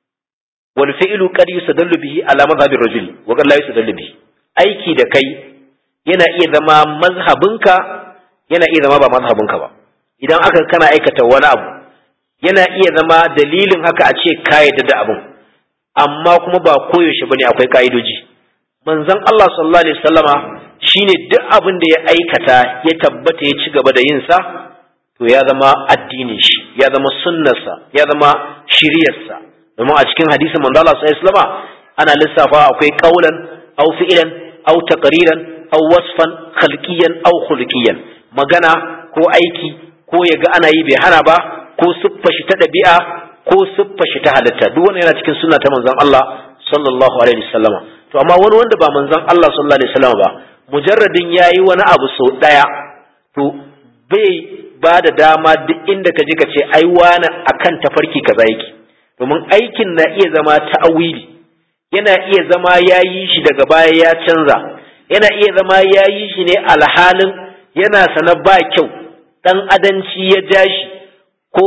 [SPEAKER 1] wal fi'lu qad yustadallu bihi ala madhhabi ar-rajul wa qad la yustadallu bihi aiki da kai yana iya zama mazhabinka yana iya zama ba mazhabinka ba idan aka kana aikata wani abu yana iya zama dalilin haka a ce ka yadda da abin amma kuma ba koyaushe bane akwai ka'idoji manzon Allah sallallahu alaihi wasallama shine duk abin da ya aikata ya tabbata ya ci gaba da yin sa to ya zama addinin shi ya zama sunnarsa ya zama shiriyarsa domin a cikin hadisin manzo Allah sallallahu alaihi wasallama ana lissafa akwai qaulan aw fi'lan aw taqriran aw wasfan khalqiyan aw khuluqiyan magana ko aiki ko ya ga ana yi bai hana ba ko siffa shi ta ɗabi'a ko siffa shi ta halitta duk wannan yana cikin sunna ta manzon Allah sallallahu alaihi wasallama to amma wani wanda ba manzon Allah sallallahu alaihi wasallama ba mujarradin yayi wani abu sau daya to bai ba da dama duk inda ka je ka ce ai wani akan tafarki kaza yake domin aikin na iya zama ta'awili yana iya zama yayi shi daga baya ya canza yana iya zama yayi shi ne alhalin yana sana ba kyau dan adanci ya ja shi ko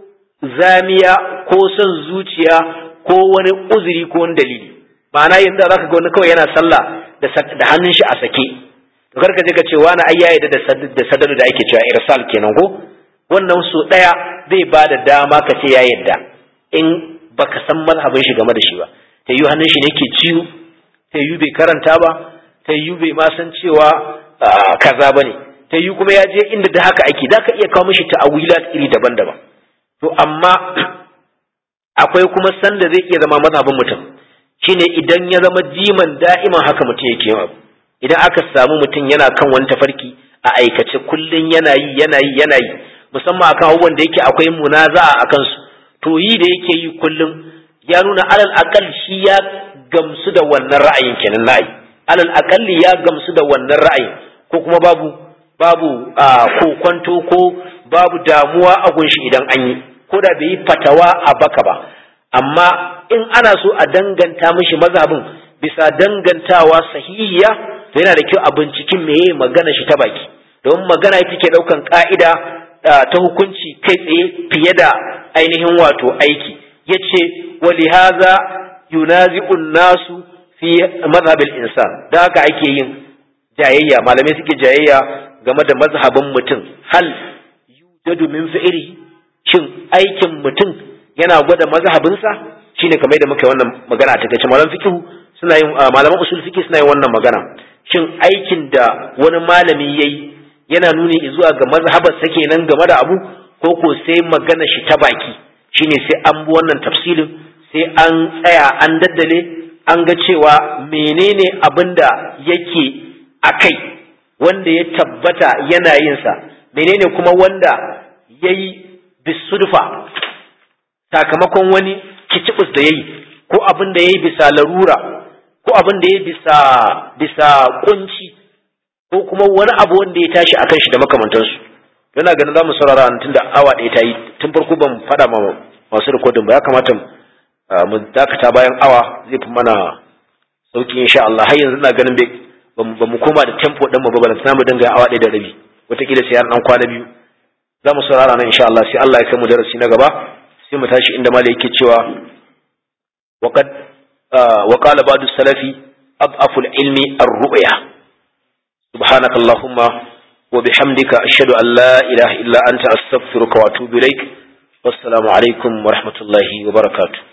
[SPEAKER 1] zamiya ko son zuciya ko wani uzuri ko wani dalili ma'ana yanzu zaka ga wani kawai yana sallah da hannun shi a sake to kar ka je ka ce wani ai yayi da da sadalu da ake cewa irsal kenan ko wannan su daya zai ba da dama ka ce ya yadda in baka san mazhabin shi game da shi ba ta yi hannun shi ne ke ciwo ta yi bai karanta ba ta yi bai ma san cewa kaza bane ta yi kuma ya je inda da haka ake da ka iya kawo mishi ta'awilat iri daban-daban to amma akwai kuma sanda zai iya zama mazhabin mutum shine idan ya zama jiman da'iman haka mutum yake yin abu idan aka samu mutum yana kan wani tafarki a aikace kullun yana yi yana yi yana yi musamman akan abubuwan da yake akwai munaza'a a kansu to yi da yake yi kullum ya nuna alal akal shi ya gamsu da wannan ra'ayin kenan na'ai alal akalli ya gamsu da wannan ra'ayin ko kuma babu babu kokwanto ko babu damuwa a gunshi idan an yi ko da bai yi fatawa a baka ba amma in ana so a danganta mishi mazhabin bisa dangantawa sahihiya to yana da kyau a binciken meye magana shi ta baki domin magana ita ke daukan ka'ida ta hukunci kai tsaye fiye da ainihin wato aiki yace walihaza yunazi'un nasu fi mazhabil insan da haka ake yin jayayya malamai suke jayayya game da mazhabin mutum hal yujadu min fi'li shin aikin mutum yana gwada mazhabinsa shine kamar da muka yi wannan magana ta kace malaman fiqh suna yin malaman usul fiqh suna yin wannan magana shin aikin da wani malami yayi yana nuni zuwa ga mazhabar sa kenan game da abu ko ko sai magana shi ta baki shine sai an bi wannan tafsilin sai an tsaya an daddale an ga cewa menene abin da yake a kai wanda ya tabbata yana yinsa menene kuma wanda ya yi bisudfa sakamakon wani kicibus da ya yi ko abin da ya yi bisa larura ko abin da ya yi bisa bisa kunci ko kuma wani abu wanda ya tashi a kan shi da makamantansu yana ganin za mu saurara tun da awa ɗaya ta yi tun farko ban faɗa ma masu rikodin ba ya kamata mu dakata bayan awa zai fi mana sauki insha Allah har yanzu ina ganin ba mu koma da tempo din mu ba balanta mu dinga awa ɗaya da rabi wataƙila sai an kwana biyu za mu saurara nan insha Allah sai Allah ya kai mu darasi na gaba sai mu tashi inda malai yake cewa waqad wa qala ba'du salafi adaful ilmi ar-ru'ya subhanaka allahumma wa bihamdika ashhadu an la ilaha illa anta astaghfiruka wa atubu ilaik wassalamu alaikum wa rahmatullahi wa barakatuh